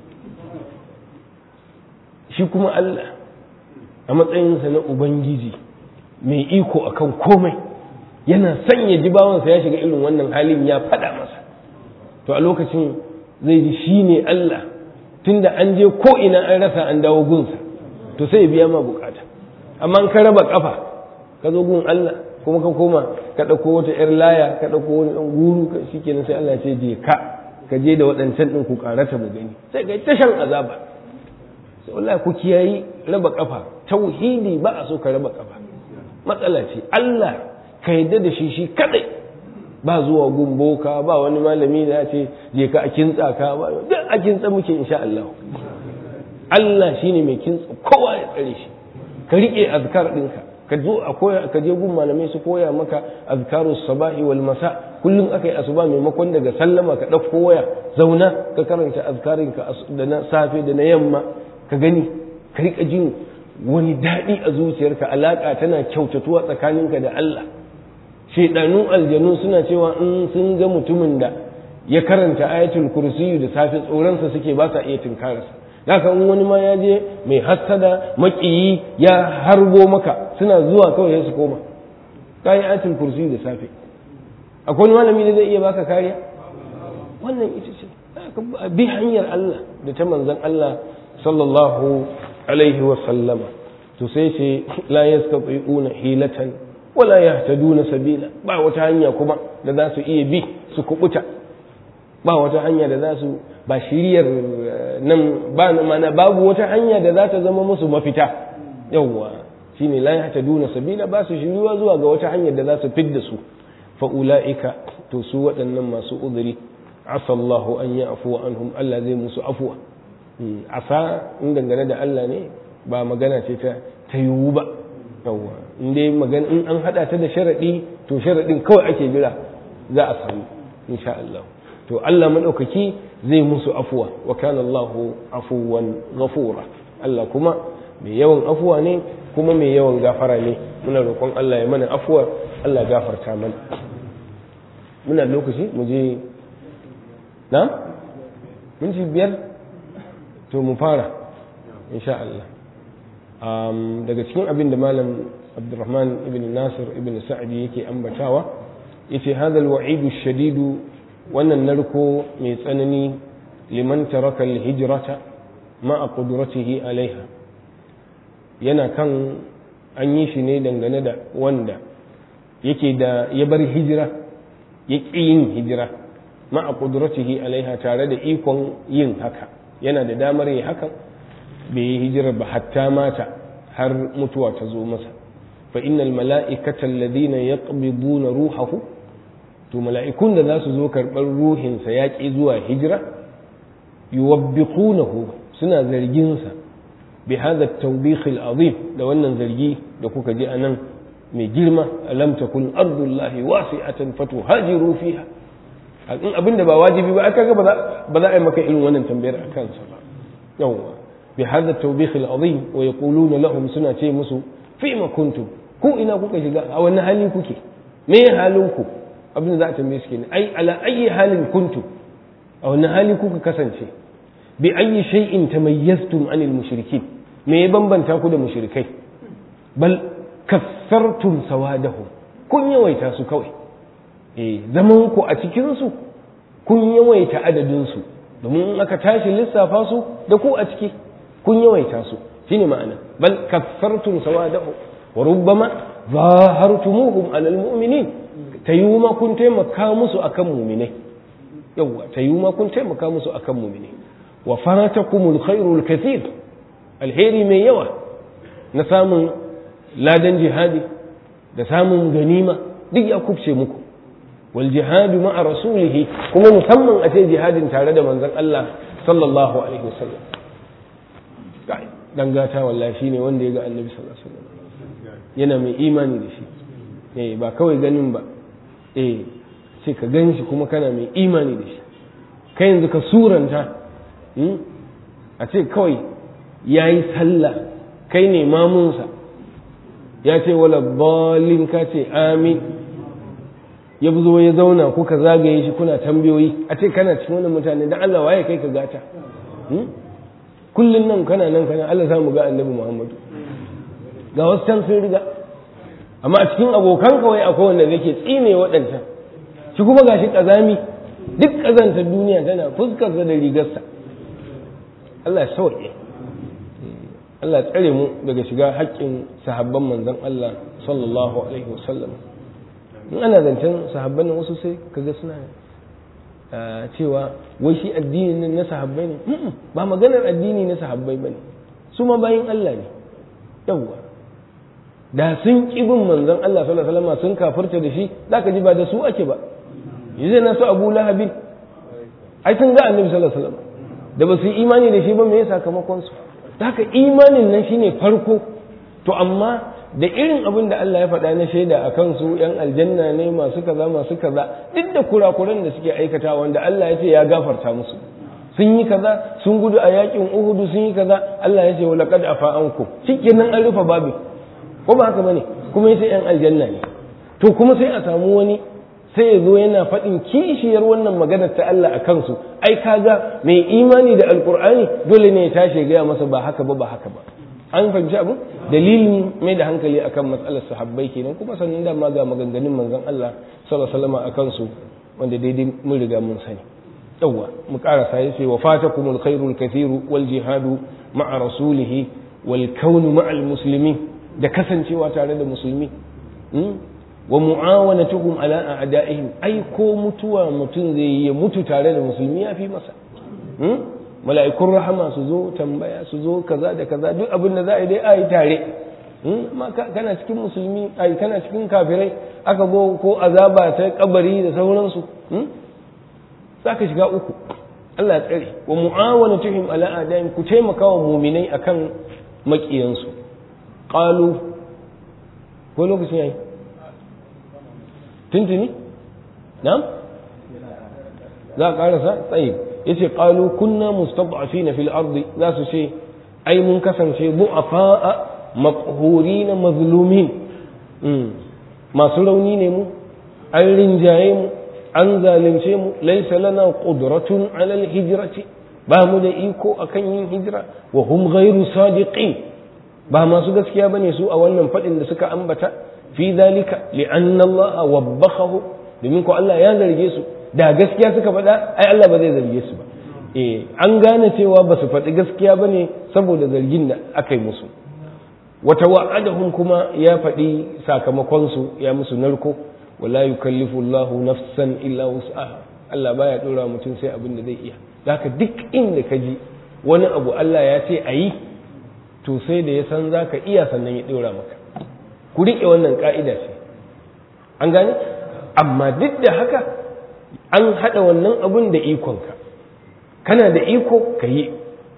shi kuma Allah a matsayinsa na Ubangiji mai iko akan komai yana sanya jibawansa ya shiga irin wannan halin ya faɗa masa to a lokacin zai ji shi ne Allah tunda an je ko ina an rasa an dawo gunsa to sai ya biya ma bukata amma an ka raba kafa ka zo gun Allah kuma ka koma ka ɗauko wata 'yar laya ka ɗauko wani ɗan guru ka shi kenan sai Allah ce je ka ka je da waɗancan ɗin ku ƙarata mu gani sai ka ta shan azaba sai wallahi ku kiyayi raba kafa tauhidi ba a so ka raba kafa matsala ce Allah ka yadda da shi shi kadai ba zuwa gumboka ba wani malami da ya ce je ka a kintsa ka ba duk a kintsa muke insha Allah Allah shine mai kintsa kowa ya tsare shi ka rike azkar ɗinka ka zo a koya ka je gun malamai su koya maka azkarus sabahi wal masa kullum aka yi asuba maimakon daga sallama ka ɗauko waya zauna ka karanta azkarin ka da na safe da na yamma ka gani ka rika jin wani daɗi a zuciyarka alaƙa tana kyautatuwa tsakaninka da Allah shaidanun aljanu suna cewa in sun ga mutumin da ya karanta ayatul kursiyu da safe tsoronsa suke ba sa iya tunkararsa haka in wani ma ya je mai hassada makiyi ya harbo maka suna zuwa kawai su koma ka yi ayatul kursiyu da safe akwai wani malami da zai iya baka kariya wannan ita ce bi hanyar Allah da ta manzon Allah sallallahu alaihi wa sallama to sai ce la yastati'una hilatan wala yahtaduna sabila ba wata hanya kuma da za su iya bi su kubuta ba wata hanya da za su ba shiriyar nan ba mana babu wata hanya da za ta zama musu mafita yawwa shine la yahtaduna sabila ba su shiriwa zuwa ga wata hanyar da za su fidda su fa ulaika to su waɗannan masu uzuri asallahu an yi afuwa anhum Allah zai musu afuwa asa in dangane da Allah ne ba magana ce ta ta yiwu ba yawwa in dai magana in an hada ta da sharadi to sharadin kawai ake jira za a samu insha Allah to Allah madaukaki zai musu afuwa wa kana Allahu afuwan ghafura Allah kuma mai yawan afuwa ne kuma mai yawan gafara ne muna roƙon Allah ya mana afuwa Allah gafarta mana muna lokaci mu je na minti biyar to mu fara insha Allah daga cikin abin da malam Abdurrahman ibn Nasir ibn Sa'di yake ambatawa yace hadha al-wa'idu shadidu wannan narko mai tsanani liman taraka al-hijrata ma'a qudratihi alaiha yana kan an yi shi ne dangane da wanda yake da ya bar hijira ya ƙi yin hijira ma'a qudratihi alaiha tare da ikon yin haka yana da damar yi hakan bai yi hijirar ba hatta mata har mutuwa ta zo masa fa innal mala'ikata alladhina yaqbiduna ruhahu to mala'ikun da za su zo karɓar ruhinsa ya ƙi zuwa hijira yuwabbiqunahu suna zargin sa bi hadha at-tawbikh al-azim da wannan zargi da kuka ji anan mai girma alam takun ardullahi wasi'atan fatuhajiru fiha in abin da ba wajibi ba aka ga ba za a yi maka irin wannan tambayar a kansa ba yawwa bi hadha tawbikh al-azim wa yaquluna lahum suna ce musu fi ma kuntum ku ina kuka shiga a wani hali kuke me halin ku abin da za a tambaye su kenan ai ala ayi halin kuntum a wani hali kuka kasance bi ayi shay'in tamayyaztum anil mushrikin me ya bambanta ku da mushrikai bal kassartum sawadahum kun yawaita su kawai eh zaman ku a cikin su kun yawaita adadin su domin in aka tashi lissafa su da ku a ciki kun yawaita su shine ma'ana bal kassartum sawadahum wa rubbama zahartumuhum alal mu'minin tayu ma kun taimaka musu akan mu'minai yawa tayu ma kun taimaka musu akan mu'minai wa faratakumul khairul kathir alheri mai yawa na samun ladan jihadi da samun ganima duk ya kubce muku wal jihadu ma'a rasulihi kuma musamman a ce jihadin tare da manzon Allah sallallahu alaihi wasallam dan gata wallahi shine wanda ya ga annabi sallallahu alaihi wasallam yana mai imani da shi eh ba kawai ganin ba eh sai ka gan shi kuma kana mai imani da shi kai yanzu ka suranta a ce kawai ya yi sallah kai ne mamunsa ya ce wala balin ka ce amin ya zo ya zauna kuka zagaye shi kuna tambayoyi a ce kana cikin wannan mutane da Allah waye kai ka gata kullum nan kana nan kana Allah samu ga annabi Muhammadu ga wasu can sun riga amma a cikin abokan kawai akwai wanda yake tsine waɗancan shi kuma gashi ƙazami duk ƙazantar duniya tana fuskarsa da rigarsa Allah ya sauke Allah ya tsare mu daga shiga haƙƙin sahabban manzon Allah sallallahu alaihi wasallam in ana zancen sahabban nan wasu sai kaga suna cewa wai shi addini nan na sahabbai ne ba maganar addini na sahabbai bane su ma bayin Allah ne yawwa da sun ƙi bin manzon Allah sallallahu alaihi wasallam sun kafirta da shi zaka ji ba da su ake ba yanzu na su Abu Lahabin ai sun ga Annabi sallallahu alaihi wasallam da ba su yi imani da shi ba me ya sakamakon su haka imanin nan shine farko to amma da irin abin da Allah ya faɗa na shaida a kansu ‘yan aljanna ne masu kaza masu kaza duk da kurakuran da suke aikata wanda Allah ya ce ya gafarta musu sun yi kaza sun gudu a yakin uhudu sun yi kaza Allah ya ce wa laqad afa anku shikenan an rufe babu ko ba haka bane kuma yace ‘yan aljanna ne to kuma sai a samu wani sai ya zo yana faɗin kishiyar wannan maganar ta Allah a kansu ai kaga mai imani da alkur'ani dole ne ya tashi gaya masa ba haka ba ba haka ba an fahimci abu dalilin mai da hankali akan matsalar sahabbai kenan kuma sannan da ma ga maganganun manzon Allah sallallahu alaihi wasallam akan su wanda daidai mun riga mun sani yawwa mu karasa yace wa fatakumul khairul kathiru wal jihadu ma'a rasulihi wal kaunu ma'al muslimin da kasancewa tare da musulmi wa mu'awanatuhum ala a'da'ihim ai ko mutuwa mutum zai yi ya mutu tare da musulmi ya fi masa mala'ikun rahama su zo tambaya su zo kaza da kaza duk abin da za a yi dai a yi tare amma kana cikin musulmi ai kana cikin kafirai aka go ko azaba ta kabari da sauransu za ka shiga uku Allah ya tsare wa mu'awanatuhum ala a'da'ihim ku taimaka wa muminai akan makiyansu qalu ko lokacin yayi tuntuni na'am za a karasa tsaye yace qalu kunna mustad'afina fil ardi za su ce ai mun kasance du'afa maqhurin mazlumin masu rauni ne mu an rinjaye mu an zalunce mu laysa lana qudratun ala al hijrati ba mu da iko akan yin hijira wa hum ghairu sadiqin ba masu gaskiya bane su a wannan fadin da suka ambata fi zalika li'anna Allah wabbakhahu domin ko Allah ya zarge su da gaskiya suka faɗa ai Allah ba zai zarge su ba eh an gane cewa ba su faɗi gaskiya bane saboda zargin da aka yi musu wata wa'adahum kuma ya faɗi sakamakon su ya musu narko wala yukallifu Allahu nafsan illa wus'aha Allah baya dora mutum sai abin da zai iya haka duk inda ka ji wani abu Allah ya ce ayi to sai da ya san zaka iya sannan ya dora maka ku riƙe wannan ka'ida ce an gane amma duk da haka an haɗa wannan abun da ikonka kana da iko ka yi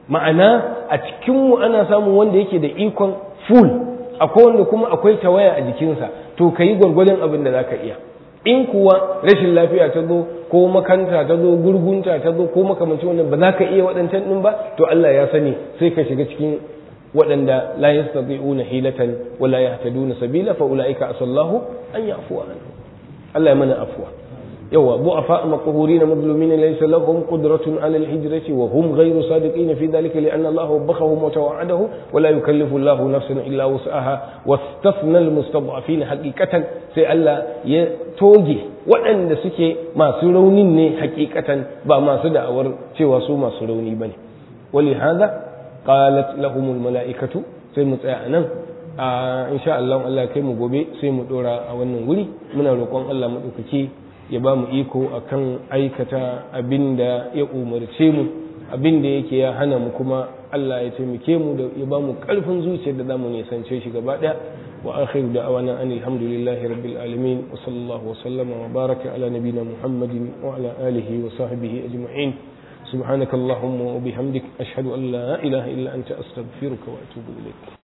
ma'ana a cikinmu ana samun wanda yake da ikon full akwai wanda kuma akwai tawaya a jikinsa to ka yi gwargwadon abin da za ka iya in kuwa rashin lafiya ta zo ko makanta ta zo gurgunta ta zo ko makamancin wannan ba za ka iya waɗancan ɗin ba to Allah ya sani sai ka shiga cikin waɗanda la yastati'una hilatan wa la yahtaduna sabila fa ulaika asallahu an yafu anhu Allah ya mana afwa yawa bu'afa maqhurin mazlumin laysa lahum qudratun 'ala al-hijrati wa hum ghayru sadiqin fi dhalika li anna Allah wabbahum wa tawa'adahu wa la yukallifu Allah nafsan illa wus'aha wastafna al-mustad'afin haqiqatan sai Allah ya toge waɗanda suke masu raunin ne haqiqatan ba masu da'awar cewa su masu rauni bane ولهذا qalat lahumul mala'ikatu sai mu tsaya anan a insha Allah Allah kai mu gobe sai mu dora a wannan wuri muna roƙon Allah madaukake ya ba mu iko akan aikata abinda ya umarce mu abinda yake ya hana mu kuma Allah ya taimake mu da ya ba mu karfin zuciyar da zamu nisance shi gaba daya wa akhiru da'awana anil hamdulillahi rabbil alamin wa sallallahu wa sallama wa baraka ala nabiyyina muhammadin wa ala alihi wa sahbihi ajma'in سبحانك اللهم وبحمدك أشهد أن لا إله إلا أنت أستغفرك وأتوب إليك